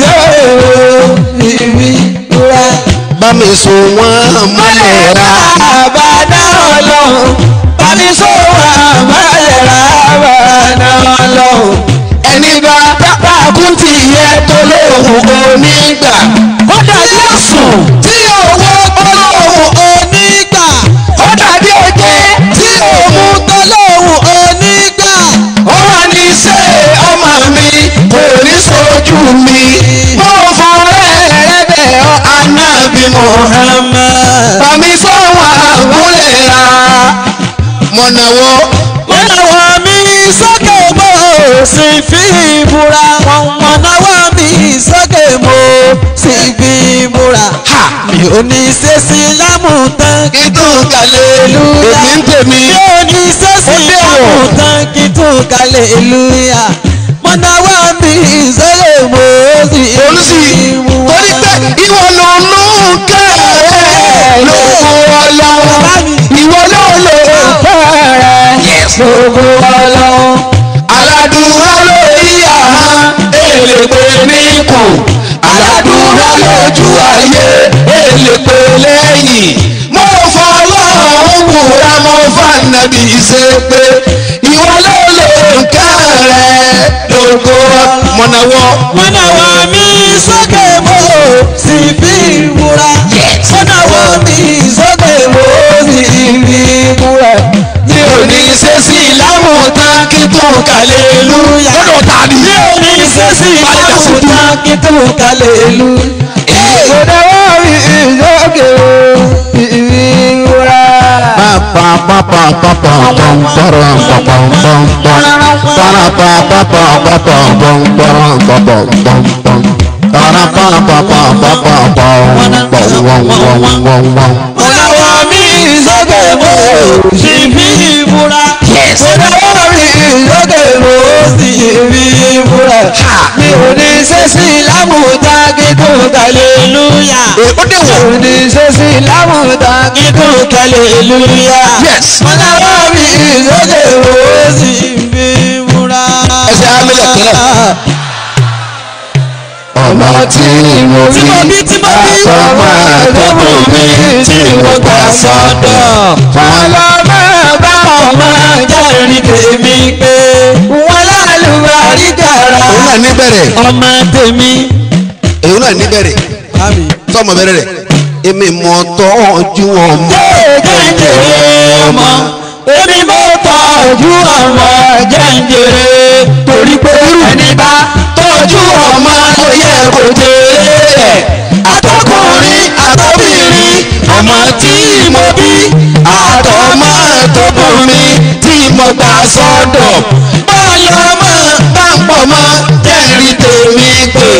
ìnáwó ìbí wúrà. bá mi so wọ́n mọ́lẹ̀ ra. àbádá ọlọ́run bámi sọ̀rọ̀ àmàlẹ́ra àbádá ọlọ́run. ẹni bá pápá kúntì yẹ tó lóhùn onígbà. ó dàbí ọ̀sùn tí owó olóhùn onígbà. ó dàbí oje tí òun tọ́lọ́hùn onígbà. ó wà ní ṣe ọmọ mi kò ní sojú mi. mo fọrẹ́ rẹ bẹ̀ ọ́ anábì Muhammad. bàmí sọ́wọ́n àbúlé ra. mọ̀nàwọ́ mọ̀nàwọ́ mi sókè mo sì fi ìbúra. mọ̀nàwọ́ mi sókè mo sì fi ìbúra. mi ò ní ṣe sí lámùtán kí tó kalẹ̀ èmi ń tèmi. mi ò ní ṣe sí Ó dé wọ̀. lámùtán kí tó kalẹ̀ lùyà. mọ̀nàwọ́ mi sókè mo sì fi olùsí ìbúra. torí pé ìwọ ló ló ń kẹ́ ló kó ọlọ́run ìwọ ló ló ń kẹ́ gbogbo ọlọ́run. aládùúrà lórí àhán èlèpè níkù aládùúrà lójú ayé èlèpè lẹ́yìn mo fọlọ́run búra mo fànàbí ṣe pé ìwọ ló ló ń kẹ́ rẹ̀ lóko mọ̀nàwọ́. mọ̀nàwọ́ mi sókè mo sì fi ìbúra. mọ̀nàwọ́ mi sókè mo sì fi ìbúra. mi ò ní ṣe sí lámùtán kí tó kàlẹ́ lúyà. lọ́dọ̀ ta ni. mi ò ní ṣe sí ìlàmùtán kí tó kalẹ̀ lu. mọ̀nàwọ́ mi sókè mo sì fi ìbúra. mọ̀nàwọ́ mi sókè mo sì fi ìbúra. mọ̀nàwọ́ mi sókè mo sì fi ìbúra. mi ò ní ṣe sí ìlàmùtán kí tó kalẹ̀ lúyà. ó dé wọ̀. Òní sẹ́sì lámùdá kíkún kàlẹ́lúyà. Yes. Mọ́láwá mi ìsókè wo sì fi múra. Ẹsẹ̀ amílẹ̀ kẹlẹ̀. ọmọ tí mo Tí mo bí tí mo bí. àtọmọ àtọmọ mi tí mo gbà sọ́dọ̀. Ọlọ́mọ bá ọmọ jẹ́rìí tèmi pé wọ́n lálùbárí gàrà. òun náà níbẹ̀rẹ̀ Ọmọ tèmi. èyí náà níbẹ̀rẹ̀ tọmọ bẹ̀rẹ̀ rẹ̀ èmi mọ tọ́jú ọmọ. jẹ́ǹjẹ̀rẹ̀ ọmọ èmi mo tọ́jú ọmọ jẹ́ǹjẹ̀rẹ̀ torí pé ẹni bá tọ́jú ọmọ ló yẹ kó jèrè àtọkùnrin àtọbìnrin ọmọ tí mo bí àtọmọ tó bù mí tí mo gbà sọ́dọ̀ bọ́ọ̀lù ọmọ bá ń pọ̀ mọ́ jẹ́rìí tèmi pé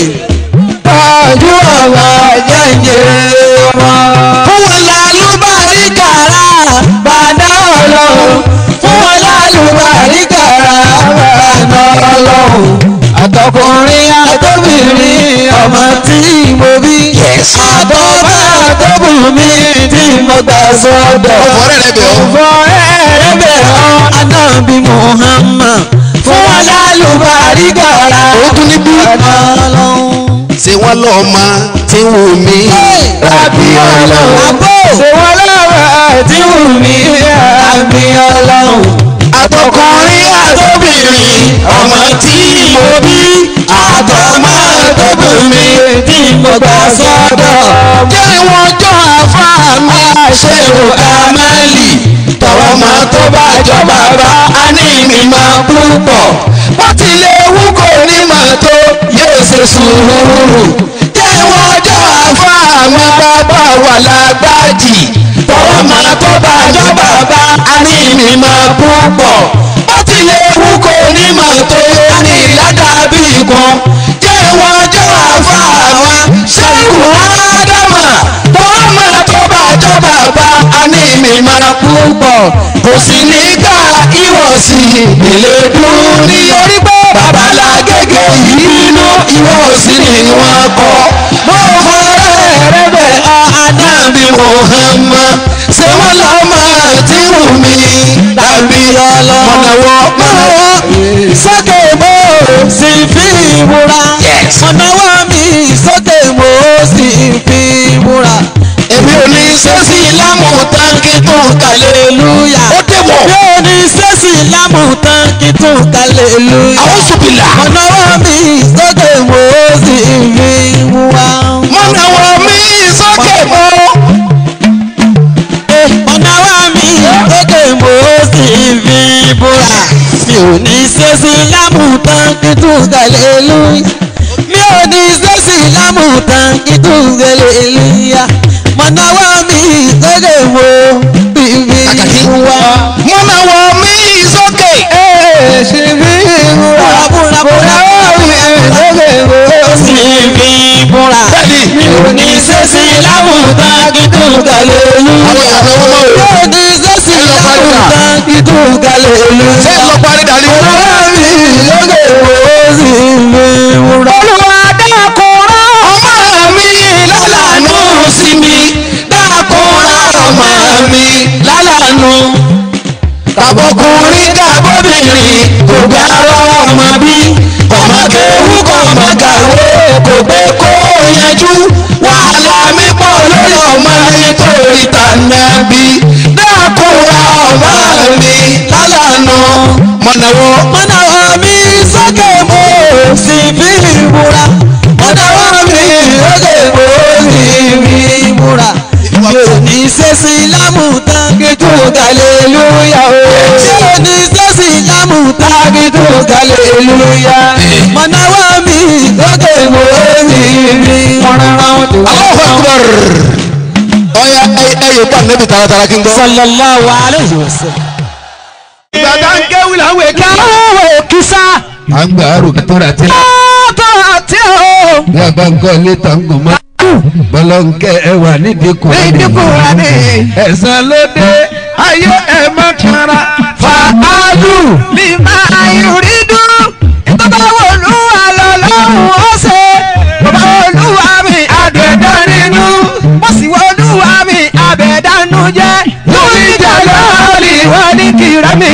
tọ́jú ọmọ jẹ́ǹjẹ̀rẹ̀ ọmọ. fún wọn lálùbárí kàrà bàdá ọlọ́run fún wọn lálùbárí kàrà bàdá ọlọ́run. àtọkùnrin àtọbìnrin ọmọ tí mo bí. àtọ́bá àtọ́bùnrin tí mo gbà sọ́dọ̀. ọ̀fọ̀ rẹ̀ rẹ̀ bẹ̀ ọ́. fún ẹ̀rẹ́bẹ̀ ọ́ anábì Muhammad fún wọn lálùbárí kàrà Ó tún ní bí. bàdá ọlọ́run ṣé wọ́n lọ ọmọ tí wù mí rabi ọlọ́run. ṣe wọ́n lọ́wọ́ tí wù mí àmì ọlọ́run. àtọkùnrin àtọbìnrin ọmọ tí mo bí àtọmọ àtọbìnrin tí mo gbà sọ́dọ̀. jẹ́ wọ́n jọ àfa mi ṣe ò amẹ́lì tọwọ́ máa tó bá jọ bàbá a ní mi máa púpọ̀ wọ́n ti lé wú kò ní máa tó yóò ṣe sùúrù jẹ́ wọ́n jọ àfa mi bàbá wà lágbájì tọwọ́ máa tó bá jọ bàbá a ní mi máa púpọ̀ wọ́n ti lé wú kò ní máa tó yóò ní ládàbí kan jẹ́ wọ́n jọ àfa wa ṣẹ́kù ádámà tọwọ́ máa tó bá jọ bàbá a ní mi máa púpọ̀ kò sí ní ká ìwọ̀sí ìpìlẹ̀ dùn ní orí pé babalágége yìí nínú ìwọ̀sí ni wọ́n kọ́ mo fọ́rẹ́ rẹ bẹ̀ ọ́ adábí Muhammad ṣé wọ́n lọ́mọ tí wù mí tàbí mọ̀nàwọ́ mọ̀nàwọ́ sókè mo sì fi ìmúra ọ̀nàwọ́ mi sókè mo sì fi ìmúra èmi ò ní sẹ́sì lámù táǹkì tó kàlẹ́lúyà ó dé wọ̀ mi ò ní sẹ́sì lámùtán kí tún kalẹ̀ lóyún. àwọn sùpìlà ọ̀nàwọ́ mi sókè mo sì fi ìmúra. mọ̀nàwọ́ mi sókè mọ́ ọ̀nàwọ́ mi sókè mo sì fi ìmúra. mi ò ní sẹ́sì lámùtán kí tún kalẹ̀ lóyún. mi ò ní sẹ́sì lámùtán kí tún kalẹ̀ lóyún. ọ̀nàwọ́ mi sókè mo sì fi ìmúra. mọ̀nàwọ́ mi sókè ṣe fi ìmúra. búra búra búra sókè mo sì fi ìmúra. bẹ́ẹ̀ni mi ò ní sẹ́sì lámùtá kí tó galẹ̀ lú. àwọn ìyàwó wọn mọ̀ mi ò ní sẹ́sì lámùtá kí tó galẹ̀ lú. ṣé ẹ lọ parí dàní. ọ̀rọ̀ mi lókè wo sì fi wúra. olùwà dákúrọ̀ ọmọ mi lálàánú sí mi dákúnra ọmọ mi lálàánú. tàbọ̀kùnrin tàbọ̀bìnrin kò gbàrọ̀ ọmọ bí ọmọ kéwú kò mọ kàwé kò gbé kó yanjú wàhálà mi pọ̀ lórí ọmọ nítorí tànàbí dákúnra ọmọ mi lálàánú. mọ̀nàwọ́ mọ̀nàwọ́ mi sókè mo sì fi wúra. mọ̀nàwọ́ mi lókè mo sì fi wúra. yóò ní sẹ́sì lámùtá kí tó galẹ̀ lóyà o. yóò ní sẹ́sì lámùtá kí tó galẹ̀ lóyà. mọ̀nàwọ́ mi lókè mo sì fi wúra. Allahu Akbar. ọ̀ya ẹ̀yẹ pa nẹ́bi taratara kí n gbọ́. sallallahu alayhi wa sallam. Ìgbàgbà ń kéwì láwọn èké. káwọ́ kìsà. à ń gbà àrò tó rà tí. ọ̀tọ̀ àti ọ̀. bí a bá ń kọ́ ilé tó ń gùn mọ́. bọ́lọ́nkẹ́ ẹ wà nídìí kù. Nídìí Kùránì. ẹ̀sán ló dé ayé ẹ̀ má kára. Fàálù ní máa yùrí dùn. Bàbá olúwa lọ́lọ́run ó ṣe. Bàbá olúwa mi àbẹ̀dá nínú. Mo sì wọ olúwa mi àbẹ̀dánú jẹ́. Lórí ìjà lọ́ọ̀lì wọ́n ní kìrá mi.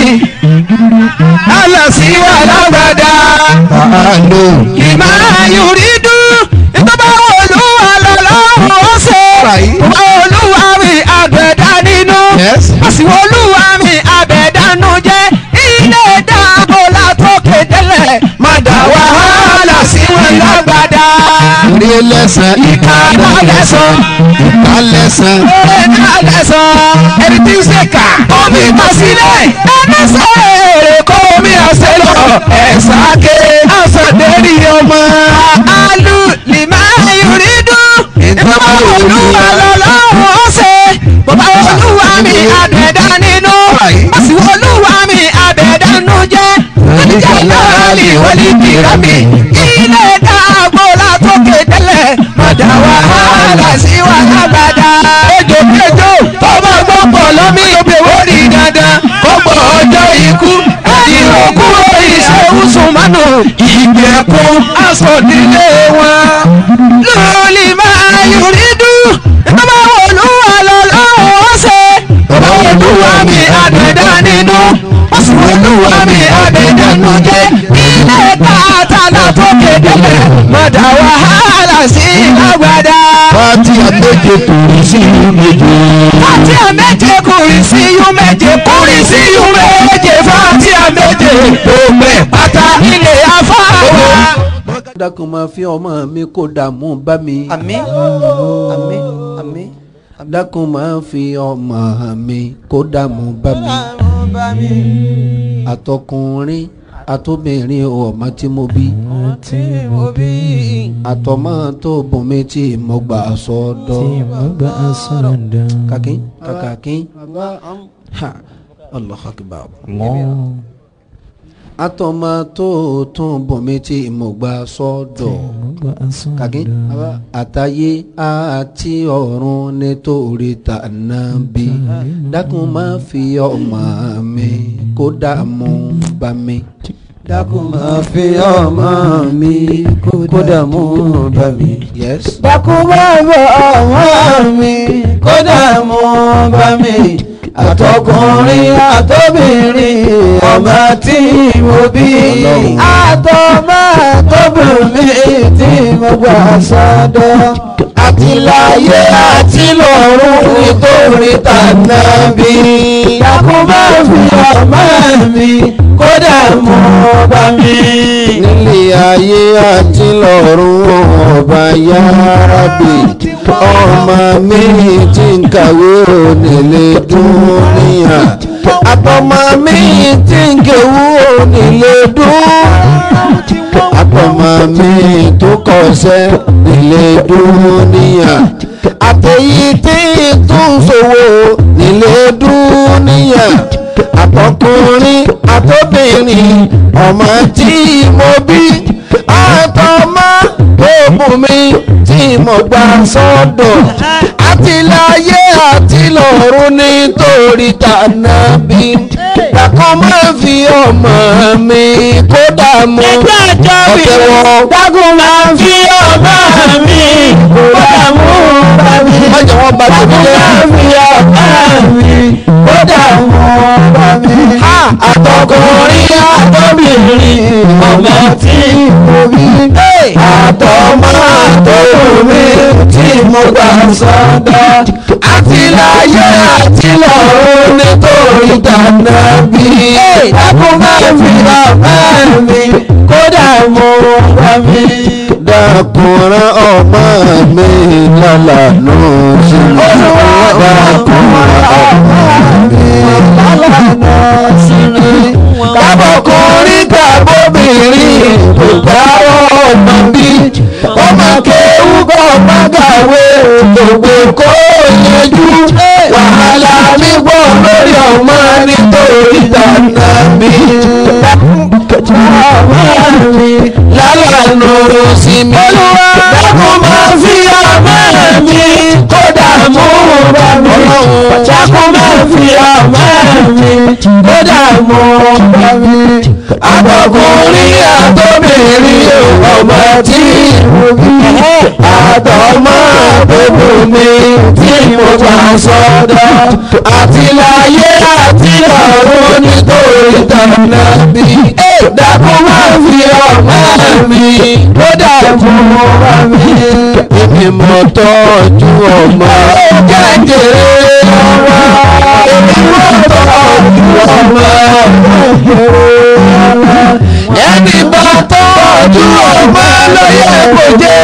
Àlọ́ sí wà lágbàdá. fàálù. Kì máa yùrí dùn. Bàbá olúwa lọ́lọ́run ó ṣe. Bàbá olúwa mi àbẹ̀dá nínú Yes. àsìwò olúwa mi àbẹ̀dánú jẹ́ ilé dáàbò látòkè délẹ̀ má dá wàhálà sí wọn lágbàdá. orí lẹ́sàn. ìka náà lẹ́sàn ìka lẹ́sàn. oore náà lẹ́sàn ẹni tí ń ṣe kà omi kọ sílẹ̀ ẹni sọ èrè kó omi ọ̀sẹ̀ lọ ẹ̀sà ké àsọdẹ́rì ọmọ. alu lima yorí dùn ìbámu olúwa lọ́lọ́run ọ̀sẹ̀ bàbá olúwa mi àbẹ̀dá nínú àsì olúwa mi àbẹ̀dánú jẹ́ oníjà láàlì wọlé tìrọ mi ilé dàgbò látòkè tẹ́lẹ̀ mọ̀dà wàhálà sí wàhálà gbàdá. ejò kéjò tọ́mọ gbọ́pọ̀ lọ́mí obìnrin rí dandan kọ́pọ̀ ọjọ́ ikú ẹ̀yìn òkú ìṣẹ́wù sùnmọ́nù ìgbẹ́kùn aṣọ́dílé wọn. lóòlì máa yùrí dùn bàbá olúwa lọ́lọ́run ó ṣe bàbá olúwa mi àbẹ̀dá nínú wọ́n sì olúwa mi àbẹ̀dánú jẹ́ ilé tààtà látòkè délẹ̀ mọ̀dà wàhálà sí lágbàdá. pátí àgbẹ̀jẹ̀ kò rí sí méje. Fati àméje kùrì sí yú méje kùrì sí yú méje fati àméje gbogbo ẹ̀ pátá ilé afáwa. dákun máa fi ọmọ mi kó dààmú bá mi. àmín àmín àmín dákun máa fi ọmọ mi kó dààmú bá mi. àtọkùnrin àtobìnrin ọmọ tí mo bí. tí mo bí àtọmọ tó bùn mi tí mo gbà sọ́dọ̀. gbà sọ̀dọ̀ kàkín kàkàkín. ha allah akbar. àtọmọ tó tún bùn mi tí mo gbà sọ́dọ̀. kàkín àtayé àti ọ̀run nítorí tànàbí dákun má fi ọmọ mi kó dààmú bá mi dákun máa fi ọmọ mi kódà mú bá mi. yes. dákun máa fi ọmọ mi kódà mú bá mi. àtọkùnrin àtọbìnrin ọmọ tí mo bí. àtọmọ àtọbìnrin tí mo gbà sọ́dọ̀. àti láyé àti lọ́run nítorí tànàbí. dákun máa fi ọmọ mi kódà mú bá mi. nílé ayé àti lọ́run ọba yárábì ọmọ mi tí ń kàwé onílé dúníyà àtọmọ mi tí ń kéwú onílé dúníyà àtọmọ mi tó kọsẹ̀ nílé dúníyà àtẹ̀yí tí tún ṣòwò nílé dúníyà àtọkùnrin àtọbìnrin ọmọ tí mo bí àtọmọ tó bù mí tí mo gbà sọ́dọ̀ àti láyé àti lọ́run nítorí tànàbí dàkọ́ máa fi ọmọ mi kó dààmú ọ̀tẹ̀wọ̀ dákun máa fi ọmọ mi kódà mú bá mi. májà wọn bá tèmi dákun jẹ́ máa fi ọmọ mi kódà mú bá mi. àtọkùnrin àtọbìnrin ọmọ tí mo bí. àtọmọ àtọkùnrin tí mo gbà sọ́dọ̀. àti láyé àti lọ́run nítorí tànàbí. dákun máa fi ọmọ mi kódà mú bá mi. dàkúnrán ọmọ mi lálàánú sí mi dàkúnrán ọmọ mi. kábọ̀kùnrin kábọ̀bìnrin kò dáwọ́ ọmọ bí ọmọ kéwú kọ́ pàgàwé gbogbo kó yanjú wàhálà mi pọ̀ lórí ọmọ nítorí tànà mi. lálàánú sí mi dákun máa fi ọmọ mi kódà mú bá mi dákun máa fi ọmọ mi kódà mú bá mi àtọkùnrin àtọbìnrin ọmọ tí mo bí àtọmọ àtọkù mi tí mo gbà sọ́dọ̀ àti láyé àti ọ̀run nítorí tànà bí dákun máa fi ọmọ mi kódà mú bá mi. èmi mọ tọ́jú ọmọ jẹjẹrẹ ọmọ èmi mọ tọ́jú ọmọ ẹni bá tọ́jú ọmọ lóye kò jẹ́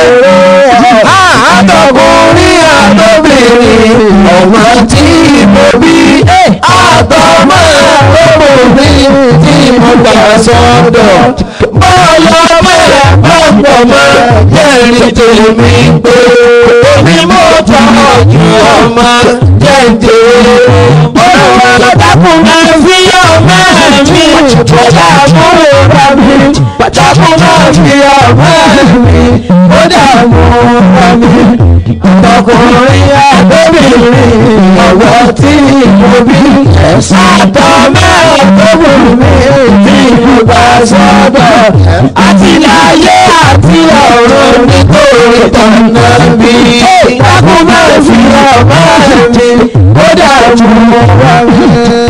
àtọkùnrin àtọbìnrin ọmọ tí mo bí àtọmọ àtọbìnrin tí mo gbà sọ́dọ̀ bọ́ọ̀lù ọmọ ẹ̀ bá pọ̀ mọ́ jẹ́rìí tèmi pé èmi mo tọ́jú ọmọ jẹ́jẹ́ olùwà dákun máa fi ọmọ mi kódà mú bá mi dákun máa fi ọmọ mi kódà mú bá mi ọkùnrin àtọ́bìnrin ọ̀wọ́ tí mo bí àtọ́mọ́ àtọ́bìnrin tí mo bá sọ́dọ̀ àti láyé àti ọ̀run nítorí tọ̀nà bí dákun máa fi ọmọ mi kódà mú bá mi.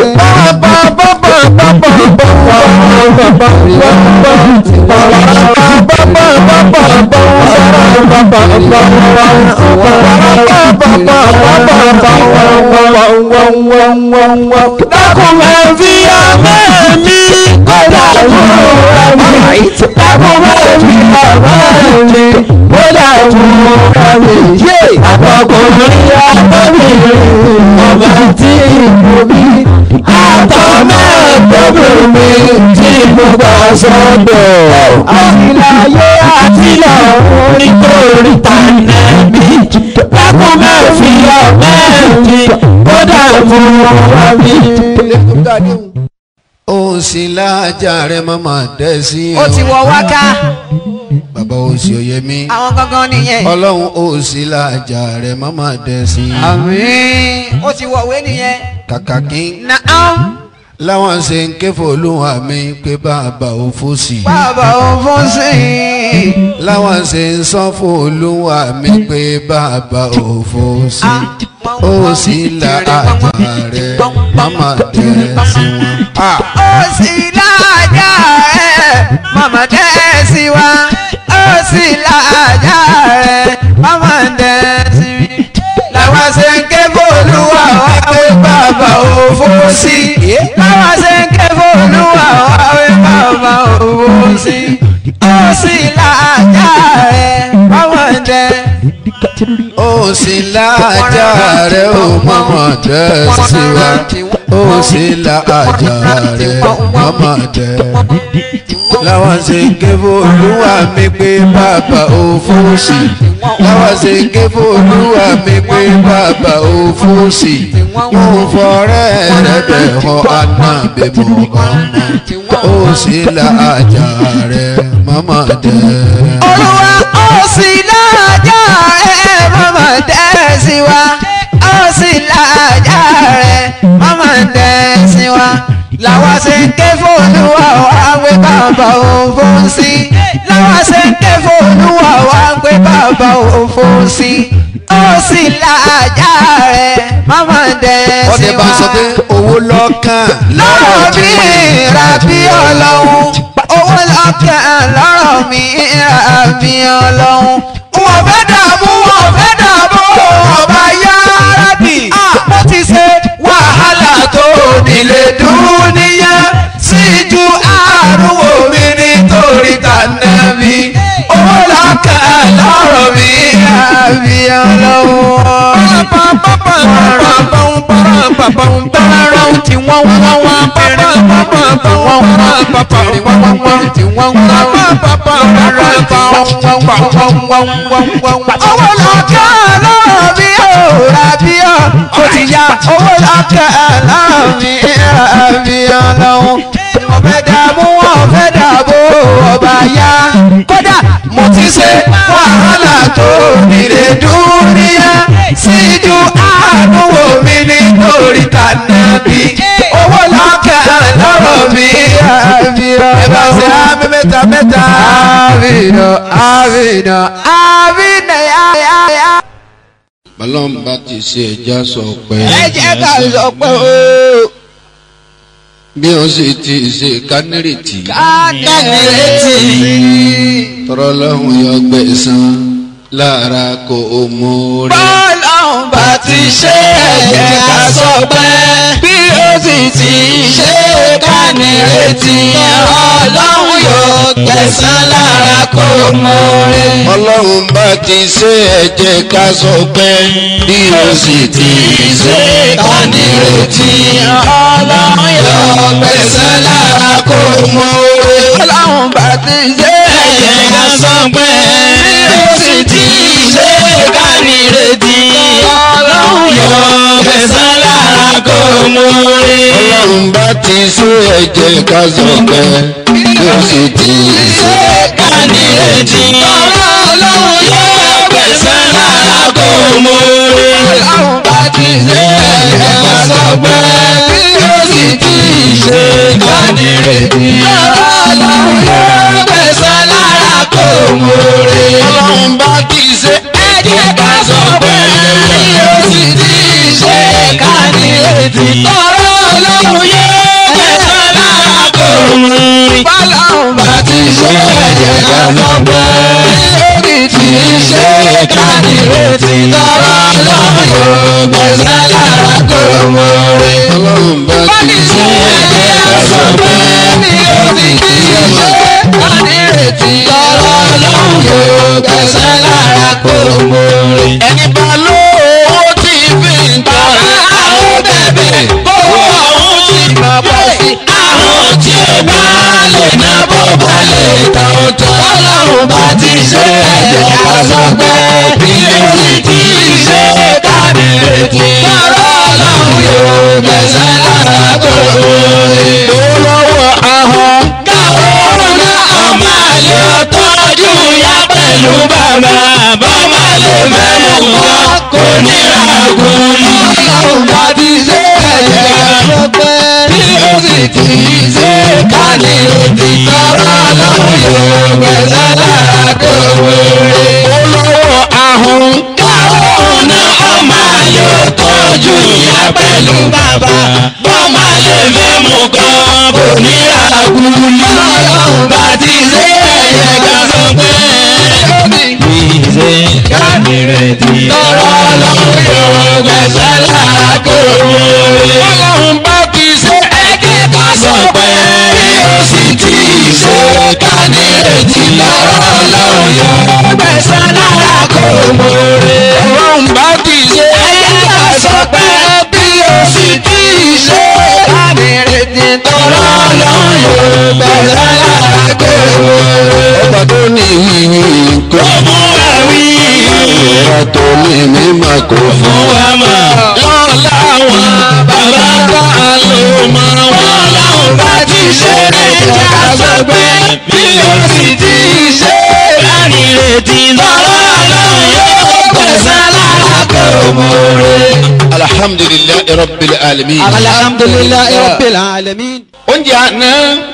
dákun máa fi ọmọ mi kódà mú bá mi. dákun máa fi ọmọ mi kódà mú bá mi. àtọkùnrin àtọbìnrin ọmọ tí mo bí àtọmọ àtọbìnrin tí mo gbà sọ́dọ̀. àtìláyé àtìlọ́run nítorí tànà mi. dákun máa fi ọmọ mi kódà mú bá mi. ó sì lájà rẹ mọ́mọ́ dẹ́ sí ó ti wọ wáká bàbá ó sì òye mi àwọn gangan nìyẹn ọlọ́run ó sì lájà rẹ mọ́mọ́ dẹ́ sí àmín ó ti wọ̀wé nìyẹn kàkà kí naam láwọn ṣe ń ké fòlùwà mi pé bàbá ò fòsì. bàbá ò fún sí i. láwọn ṣe ń sọ fòlùwà mi pé bàbá ò fòsì. ó sì la àjà rẹ̀ màmá dẹ̀ sí wọn. Ah! ó sì láàjà ẹ̀ màmá dẹ́ sí wa. ó sì láàjà ẹ̀ màmá dẹ́ sí mi. làwọn ṣe ń ké fòlùwà wá pé bàbá ò fún sí i. làwọn ṣe ń ké fòlùwà wá pé bàbá ò fún sí i. ó sì láàjà ẹ̀ màmá dẹ́ ó sì láàjà rẹ̀ ó mọ̀mọ́ dẹ̀ sí wa. ó sì láàjà rẹ̀ mọ̀mọ́ dẹ̀. láwọn ṣe ń ké fòlùwà mi pé bàbá ò fòsì. láwọn ṣe ń ké fòlùwà mi pé bàbá ò fòsì. mo fọrẹ́ rẹ̀ bẹ̀ họ ànábì Muhammad. ó sì láàjà rẹ̀ mọ̀mọ́ dẹ̀. olúwa ó sì láàjà ẹ mọ́mọ́ dẹ́ sí wa ó sì láàjà rẹ mọ́mọ́ dẹ́ sí wa làwa ṣe ń ké fóònù wa wá pé bàbá òun fún sí làwa ṣe ń ké fóònù wa wá pé bàbá òun fún sí ó sì láàjà rẹ mọ́mọ́ dẹ́ sí ọdẹ bá wa sọ pé owó lọ́kàn lọ́rọ̀ mi ra bí ọlọ́run owó lọ́kàn lọ́rọ̀ mi ra bí ọlọ́run. wọ́n fẹ́ dààmú wọ́n fẹ́ dààmú ọba yárábì. mo ti ṣe wàhálà tó nílé dúníyà sí ju àrùwò mi nítorí tànàbí. owó lọ́kàn lọ́rọ̀ mi ra bí ọlọ́run tí wọ́n wá wá bẹ̀rẹ̀ tí wọ́n wá pàpà tí wọ́n wá tí wọ́n wá pàpà bẹ̀rẹ̀ tí wọ́n wá wá wá wá. owó lọ́kẹ́ lọ́rọ̀ mi ò rà bí ọ́ ó ti ya owó lọ́kẹ́ lọ́rọ̀ mi rà bí ọ́ lọ́hùn. wọ́n fẹ́ dààmú wọ́n fẹ́ dààbò ọba yá kódà mo ti ṣe wàhálà tó nílé dúníyà síjú àánúwò mi nítorí tànàbí owó lọ́kàn lọ́rọ̀ mi àbíọ́. ẹ bá ṣe àmì mẹ́ta mẹ́ta. àbínà àbínà àbínà yáyáyá. bọ́lọ́n bá ti ṣe ẹja sọ pé ẹ jẹ́ ká sọ pé o. bí ó sì ti ṣe kánírètì kánírètì. tọrọ lọ́hùn yọ gbẹ̀san lára kó o mú rí. bọ́lọ́hún bá ti ṣe ẹ̀jẹ̀ ká sọ pé bí ó sì ti ṣe ká nírètí ọlọ́run yóò gbẹ̀san lára kó mú rí. ọlọ́run bá ti ṣe ẹ̀jẹ̀ ká sọ pé bí ó sì ti ṣe kánírètí ọlọ́run yóò gbẹ̀san lára kó mú rí. ọlọ́run bá ti ṣe ẹ̀jẹ̀ ká sọ pé bí ó sì ti ṣe kánírètí ọlọ́run yóò gbẹ̀san lára kó mú rí. ọlọ́run bá ti ṣe ẹ̀jẹ̀ ká sọ pé bí ó sì ti ṣe kánírètí ọlọ́run yóò gbẹ̀san lára kó mú rí. ọlọ́run bá ti ṣe ẹ̀jẹ̀ ká sọ pé bí ó sì ti ṣe kánírètí ọlọ́run yóò gbẹ̀san lára kó mú rí. ọlọ́run bá ti ṣe ẹ̀jẹ̀ ká sọ pé bí ó sì ti ṣe kánírètí ọlọ́run yóò gbẹ̀san lára kó mú rí. ọlọ́run bá ti ṣe ẹ̀jẹ̀ ká sọ pé bí ó sì ti ṣe kánírètí ọlọ́run yóò gbẹ̀san lára kó mú rí. ọlọ́run bá ti ṣe ẹ̀jẹ̀ ká sọ pé bí ó sì ti ṣe kánírètí ọlọ́run yóò gbẹ̀san lára kó mú rí. ẹni bá lówó tí fi ń tọrẹ àwọn bẹ̀bẹ̀ bówó ọ̀hún ti mọ̀ bọ́ sí. àwọn tí ó bá lè ná bó bá lè tán ó tán. ọlọ́run bá ti ṣe ẹ̀jẹ̀ ká sọ pé bí ó sì ti ṣe kánírètí. ọ̀rọ̀ ọlọ́run yóò gbẹ̀san lára kó mú rí. lọ́wọ́ ahọ́n káwọn ọ̀rọ̀ ọmọ àlè ọ̀tọ́jú ya pẹ̀lú bàbá bàbá lè mẹ́mú wọn kò ní àgùn. ọlọ́run bá ti ṣe ẹ̀jẹ̀ ká sọ pé bí ó sì pẹ̀lú bàbá bọ́mà lè fẹ́ mú kan kò ní àgùlì ọlọ́run bá ti ṣe ẹ̀yẹ ká sọ pé kì í ṣe kábìrẹ̀tì tọrọ ọlọ́run yóò gbẹ̀sẹ̀ lákòrò ọlọ́run bá ti ṣe ẹ̀jẹ̀ ká sọ pé yóò sì ti ṣe kábìrẹ̀tì tọrọ ọlọ́run yóò gbẹ̀sẹ̀ lákòrò ọlọ́run bá ti ṣe ẹ̀jẹ̀ ká sọ pé bí yóò sì ti ṣe kábìrẹ̀tì tọrọ ọlọ́run yóò gbẹ̀sẹ̀ lákòrò ọba tó ní yìnyín kò fún wa wí. ọba tó ní mímọ́ kò fún wa mọ̀. wọ́n láwọn bàbá bá lò mọ́. wọ́n láwọn bá ti ṣe ẹja sọ pé bí o sì ti ṣe láàrin retí lọ́rọ́ ọlọ́run yóò gbẹ̀sán lára kò mọ̀ọ́rẹ́. alhamdulilayi rabbil alamin. alhamdulilayi rabbil alamin. oúnjẹ àná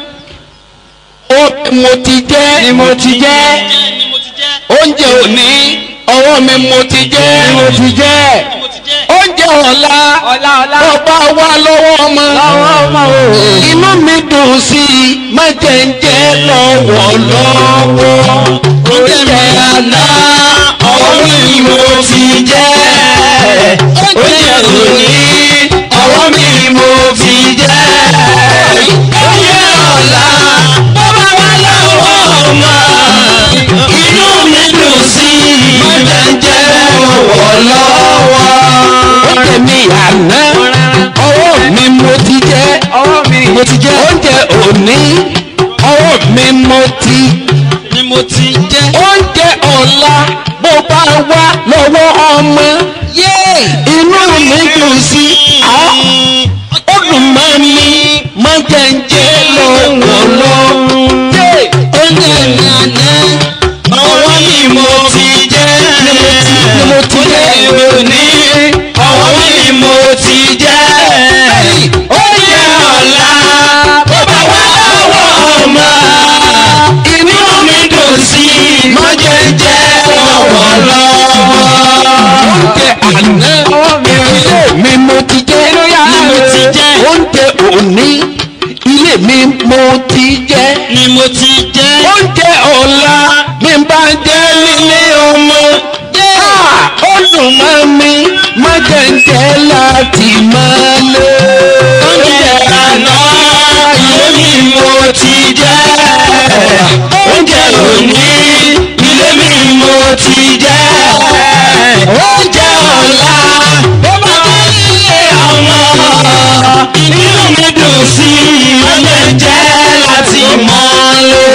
ó mo ti jẹ́ ni mo ti jẹ́ oúnjẹ òní ọwọ́ mi mo ti jẹ́ ni mo ti jẹ́ oúnjẹ ọ̀la ọba wa lọ́wọ́ ọmọ inú mi dùn sí i má jẹ́ ń jẹ́ lọ́wọ́ lọ́wọ́ oúnjẹ àná ọwọ́ mi mo ti jẹ́ oúnjẹ òní ọwọ́ mi mo ti jẹ́ oúnjẹ ọ̀la bọ́bá wa lọ́wọ́ ọmọ inú mi dùn sí i má jẹ́ ń jẹ́ lọ́wọ́ lọ́wọ́ oúnjẹ mi àná ọwọ́ mi mo ti jẹ́ mo ti jẹ́ oúnjẹ òní ọwọ́ mi mo ti ni mo ti jẹ́ oúnjẹ ọ̀la bó bá wá lọ́wọ́ ọmọ inú mi dùn sí ó dùn mọ́ mi má jẹ́ ń jẹ́ lọ́wọ́ lọ́wọ́ oúnjẹ mi àná ọwọ́ mi mo ti jẹ́ ni mo ti jẹ́ èmi ò ní ọwọ́ mi mo ti jẹ́ oúnjẹ ọ̀la bó bá wá lọ́wọ́ ọmọ inú mi dùn sí má jẹ́ ń jẹ́ lọ́wọ́ lọ́wọ́ oúnjẹ àná ilé mi mo ti jẹ́ ni mo ti jẹ́ oúnjẹ òní ilé mi mo ti jẹ́ ni mo ti jẹ́ oúnjẹ ọ̀la mi bá jẹ́ nílé ọmọ ó dùn mọ́ mi má jẹ́ ń jẹ́ láti máa lé oúnjẹ àná ilé mi mo ti jẹ́ oúnjẹ òní ilé mi mo ti jẹ́ oúnjẹ ọ̀la bó bá wá nílé ọmọ inú mi dùn sí i má jẹ́ ń jẹ́ láti mọ́lé.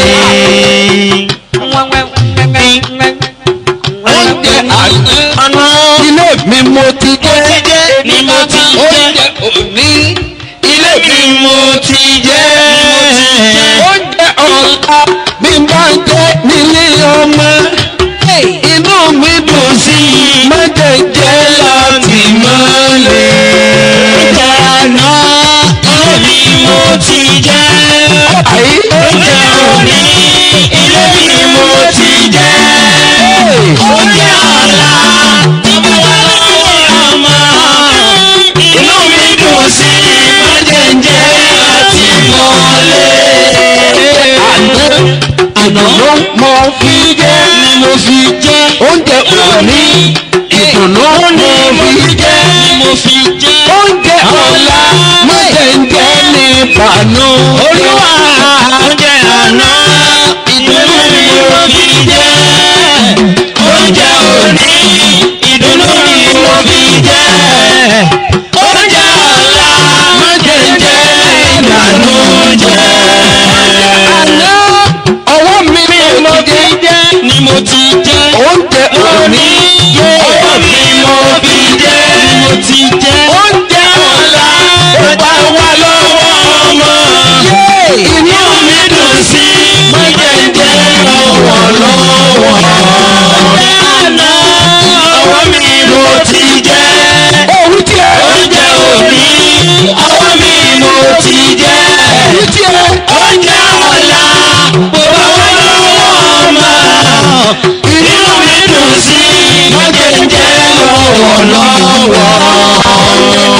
oúnjẹ àná ilé mi mo ti jẹ́ ni mo ti jẹ́ oúnjẹ òní ilé mi mo ti jẹ́ oúnjẹ ọ̀la mi bá jẹ́ nílé ọmọ inú mi dùn sí i má jẹ́ jẹ́ láti mọ́lé. oúnjẹ àná ilé mi mo ti jẹ́ oúnjẹ òní ilé mi mo ti jẹ́ oúnjẹ ọ̀la tó bá wà lọ́wọ́ ọmọ inú mi dùn sí i má jẹ́ jẹ́ láti mọ́lé. àná àná ló mọ fi jẹ́ ni mo fi jẹ́ oúnjẹ òní ìdùnnú ni mo fi jẹ́ ni mo fi jẹ́ oúnjẹ ọ̀la má jẹ́ ń jẹ́ ní ìbànú. olúwa oúnjẹ àná ìdùnnú ni mo fi jẹ́ oúnjẹ òní ìdùnnú ni mo fi jẹ́ oúnjẹ ọ̀la má jẹ́ ń jẹ́ ìdànù jẹ́. àná ọwọ́ mi ni mo ti jẹ́ ni mo ti jẹ́ oúnjẹ òní ọwọ́ mi mo fi jẹ́ ni mo ti jẹ́ oúnjẹ ọ̀la ó bá wà lọ́wọ́ ọmọ inú mi dùn sí má jẹ́ ń jẹ́ lọ́wọ́ lọ́wọ́ oúnjẹ àná ọwọ́ mi mo ti jẹ́ oúnjẹ òní ọwọ́ mi mo ti jẹ́ oúnjẹ ọ̀la bó bá wà lọ́wọ́ ọmọ inú mi dùn sí má jẹ́ ń jẹ́ lọ́wọ́ lọ́wọ́.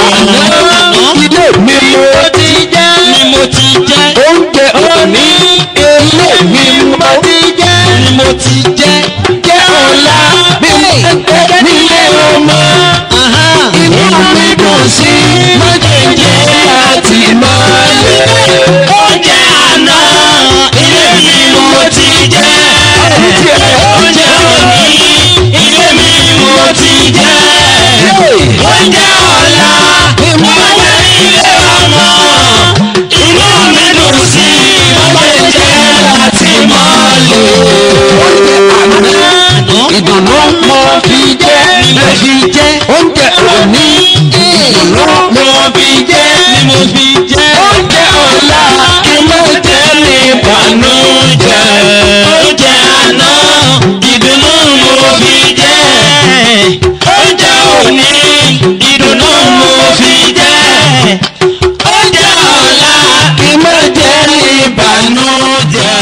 mo ti jẹ́ jẹ́ ọ̀la bí mo tẹ́tẹ́ nílé ọmọ. inú mi dùn sí mọ́jẹ̀jẹ̀ láti máa lé. oúnjẹ àná ilé mi mo ti jẹ́. oúnjẹ òní ilé mi mo ti jẹ́. oúnjẹ ọ̀la mo jẹ́ ilé ọmọ. inú mi dùn sí mọ́jẹ̀jẹ̀ láti máa lé. oúnjẹ àná ìdùnnú mo fi jẹ́ mo fi jẹ́ oúnjẹ òní ìdùnnú mo fi jẹ́ ni mo fi jẹ́ oúnjẹ ọ̀la kí mo jẹ́ ní ìbànújẹ́ oúnjẹ àná ìdùnnú mo fi jẹ́ oúnjẹ òní ìdùnnú mo fi jẹ́ oúnjẹ ọ̀la kí mo jẹ́ ní ìbànújẹ́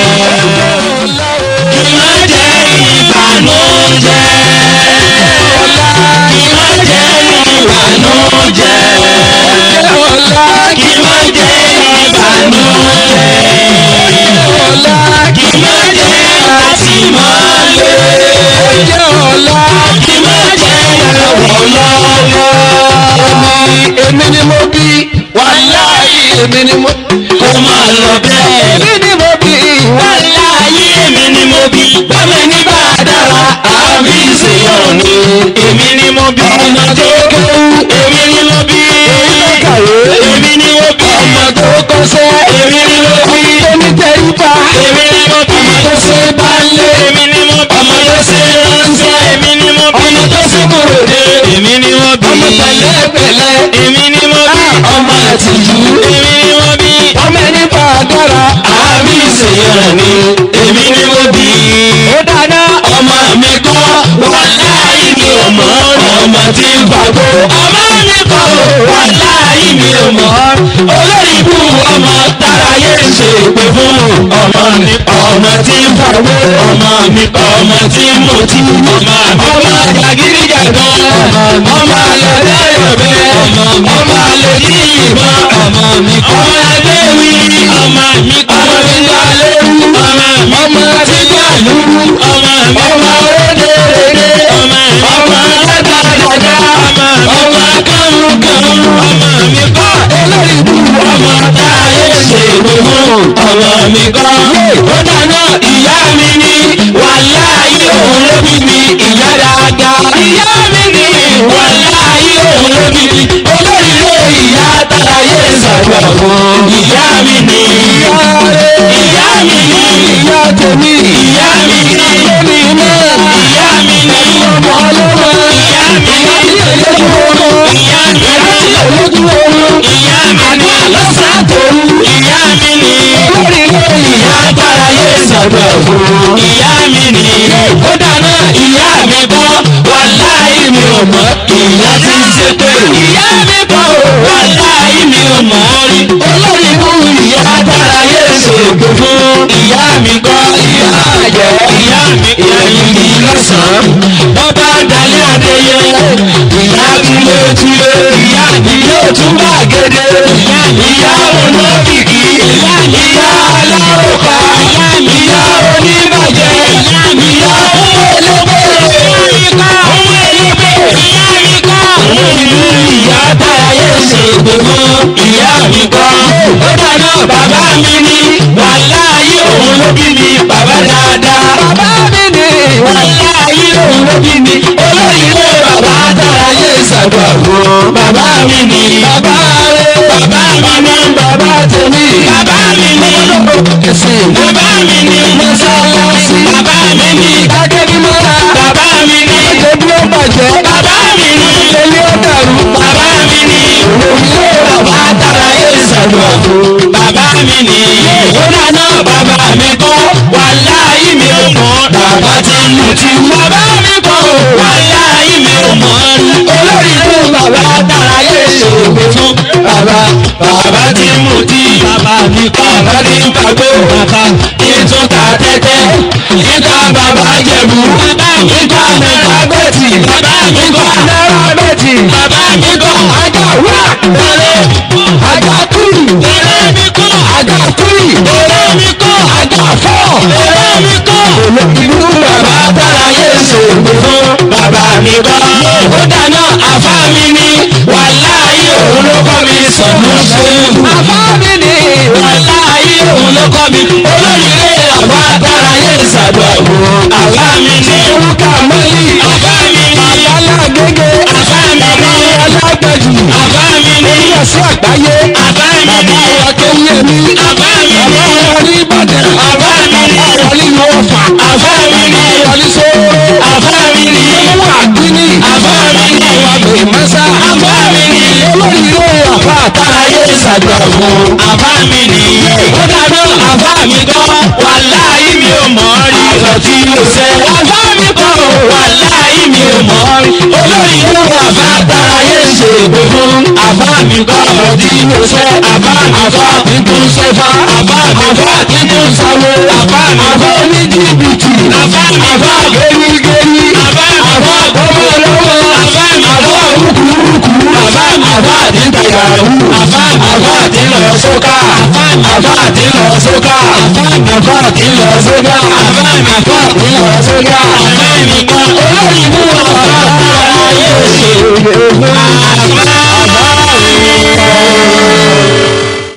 kí mo jẹ́ ìbànújẹ́ kí mo jẹ́ ìbànújẹ́ kí mo jẹ́ ìbànújẹ́ kí mo jẹ́ àtìmọ́lé kí mo jẹ́ ìrànlọ́wọ́. èmi ni mo bí wàláyé èmi ni mo kó máa lọ bẹ́ẹ̀. èmi ni mo bí wàláyé èmi ni mo bí bámi ní bá a dára àmì ìṣèyàn ni. èmi ni mo bí ọmọ tó kéwú èmi ni mo bí èmi ni mo bí ọmọ tó kọsẹ̀ èmi ni mo bí èmi tẹríba èmi ni mo bí ọmọ tó ṣe balẹ̀ èmi ni mo bí ọmọ tó ṣe ránṣẹ́ èmi ni mo bí ọmọ tó ṣe kúròdé èmi ni mo bí ọmọ pẹ̀lẹ́pẹ̀lẹ́ èmi ni mo bí ọmọ àtìjú èmi ni mo bí ọmọ ẹni bá a dára àmì ìṣèyàn ni èmi ni mo bí. ó dáná ọmọ mi kọ́ wàláyé mi ò mọ̀ ọmọ tí ń fagbó ọmọ mi kọ́ wàláyé mi ò mọ̀ olórí ibú ọmọ táráyé ń ṣe pé fún ọmọ mi ọmọ tí ń fagbó ọmọ mi ọmọ tí ń mutí ọmọ ọmọ jàgídíjàgan ọmọ alẹ́ yọ̀bẹ ọmọ alẹ́ ní ìbọn ọmọ mi ọmọ ẹgbẹ́ wí ọmọ mi ọmọ mi gbà lẹ́rú ọmọ mi ọmọ ti gbà lúrú ọmọ mi ọmọ rédèrèdè ọmọ mi ọmọ dàdàdàdà ọmọ mi ọmọ kàmúkàmú ọmọ mi kọ́ olórí bú ọmọ táyé ṣe gbogbo ọmọ mi kọ́ ó dáná ìyá mi ní wàláyé òun ló bí mi ìyá dáadáa ìyá mi ní wàláyé òun ló bí mi olórí ilé ìyá táyé ṣàgbà fún ìyá mi ní ìyá mi ní ìyá tèmi ìyá mi ní lómi náà ìyá mi ní ọmọ ọlọ́mọ ìyá mi ní ìyójú oorun ìyá mi ní ìyójú oorun ìyá mi ní lọ́sàn-án tòru ìyá mi ní olórí ilé ìyá táyé ṣàgbà fún ìyá mi ní ó dáná ìyá mi bọ́ wàláì mi ò mọ̀ ìyá tí ń ṣe pé ìyá mi bọ́ wàláì mi ò mọ̀ rí olórí mú ìyá táyé ṣègbè fún ìyá mi kọ́ ìyá àjẹ́ ìyá mi ìyá mi ní lọ́sàn-án bọ́bá dalẹ́ adéyẹ ìyá mi ló túlé ìyá mi yóò tún bá gèdè ìyá olókìkí ìyá alárùkà ìyá oníbàjẹ́ ìyá olóbèrè ohun èlébè ohun ìlú ìyá táyé ṣe gbogbo ìyá mi kọ́ ó dáná bàbá mi ní wàláyé òun ló bí mi bàbá dáadáa bàbá mi ní wàláyé òun ló bí mi olórí ilé bàbá táyé ṣàgbà fún bàbá mi ní bàbá rẹ bàbá mi ní bàbá tèmi bàbá mi ní ẹsìn bàbá mi ní mọ́sálásí bàbá mi ní akẹ́kọ̀ọ́ bàbá mi ní ẹbí ó bàjẹ́ bàbá mi ní ilé ó dàrú bàbá mi ní òwúlé bàbá tara yé ṣàdùn fún bàbá mi ní ìwúrà náà bàbá mi kọ́ wàláyé mi ò mọ̀ bàbá ti lù tí bàbá mi kọ́ wàláyé mi ò mọ̀ olórí ló bàbá tara yé ṣòwò fún bàbá bàbá ti mú tí bàbá mi kọ́ bàbá ti ń kagbó bàbá ìtún ta tẹ́tẹ́ ìta bàbá jẹ̀bú bàbá mi kọ́ náírà bẹ́ẹ̀tì bàbá mi kọ́ náírà bẹ́ẹ̀tì bàbá mi kọ́ ajá wá tẹ̀lé ajá kúrì tẹ̀lé mi kọ́ ajá kúrì tẹ̀lé mi kọ́ ajá fọ́ tẹ̀lé mi kọ́ olórí kọ́ mi olóyèrè àbá dára yé ìsàdùn àbò àbá mi ní orúkọ mọ́lì àbá mi ní alágége àbá mi ní alágbèjì àbá mi ní ìyàsí àgbáyé àbá mi ní akéwìyẹmí àbá mi ní ọ̀rí ìbàdàn àbá mi ní ọ̀rí ìwọ̀fà àbá mi ní ọ̀rí sóró àbá mi ní ìwọ̀n àdínní àbá mi ní ìwàgbé mẹ́sà àbá mi ní olóyèrè àbá àtàrà yé ìsàdùn àbò àbá mi ní ó dáná àbá mi kọ́ wàláhì mi ò mọ̀ ọ́ rí ọ̀rọ̀ tí mo ṣe àbá mi kọ́ wàláhì mi ò mọ̀ ọ́ rí olórí ìlú àbá dára yé ṣe ègbè fún àbá mi kọ́ ọ̀rọ̀ tí mo ṣe àbá àbá mi tún ṣe fa àbá àbá mi tún sáwó àbá àbá ní jìbìtì àbá àbá gẹ́rígẹ́rí àbá àbá gbọ́wọ́ lọ́wọ́ àbá àbá rúkúrúkú àbá àbá àdìntàyàrú àbá àbá àdìlọ sókà àbá àdìlọ sókà àbá àdìlọ sókà àbá àbá àdìlọ sókà àbá nìkan olóyìnbó àbá ayé ṣe àbá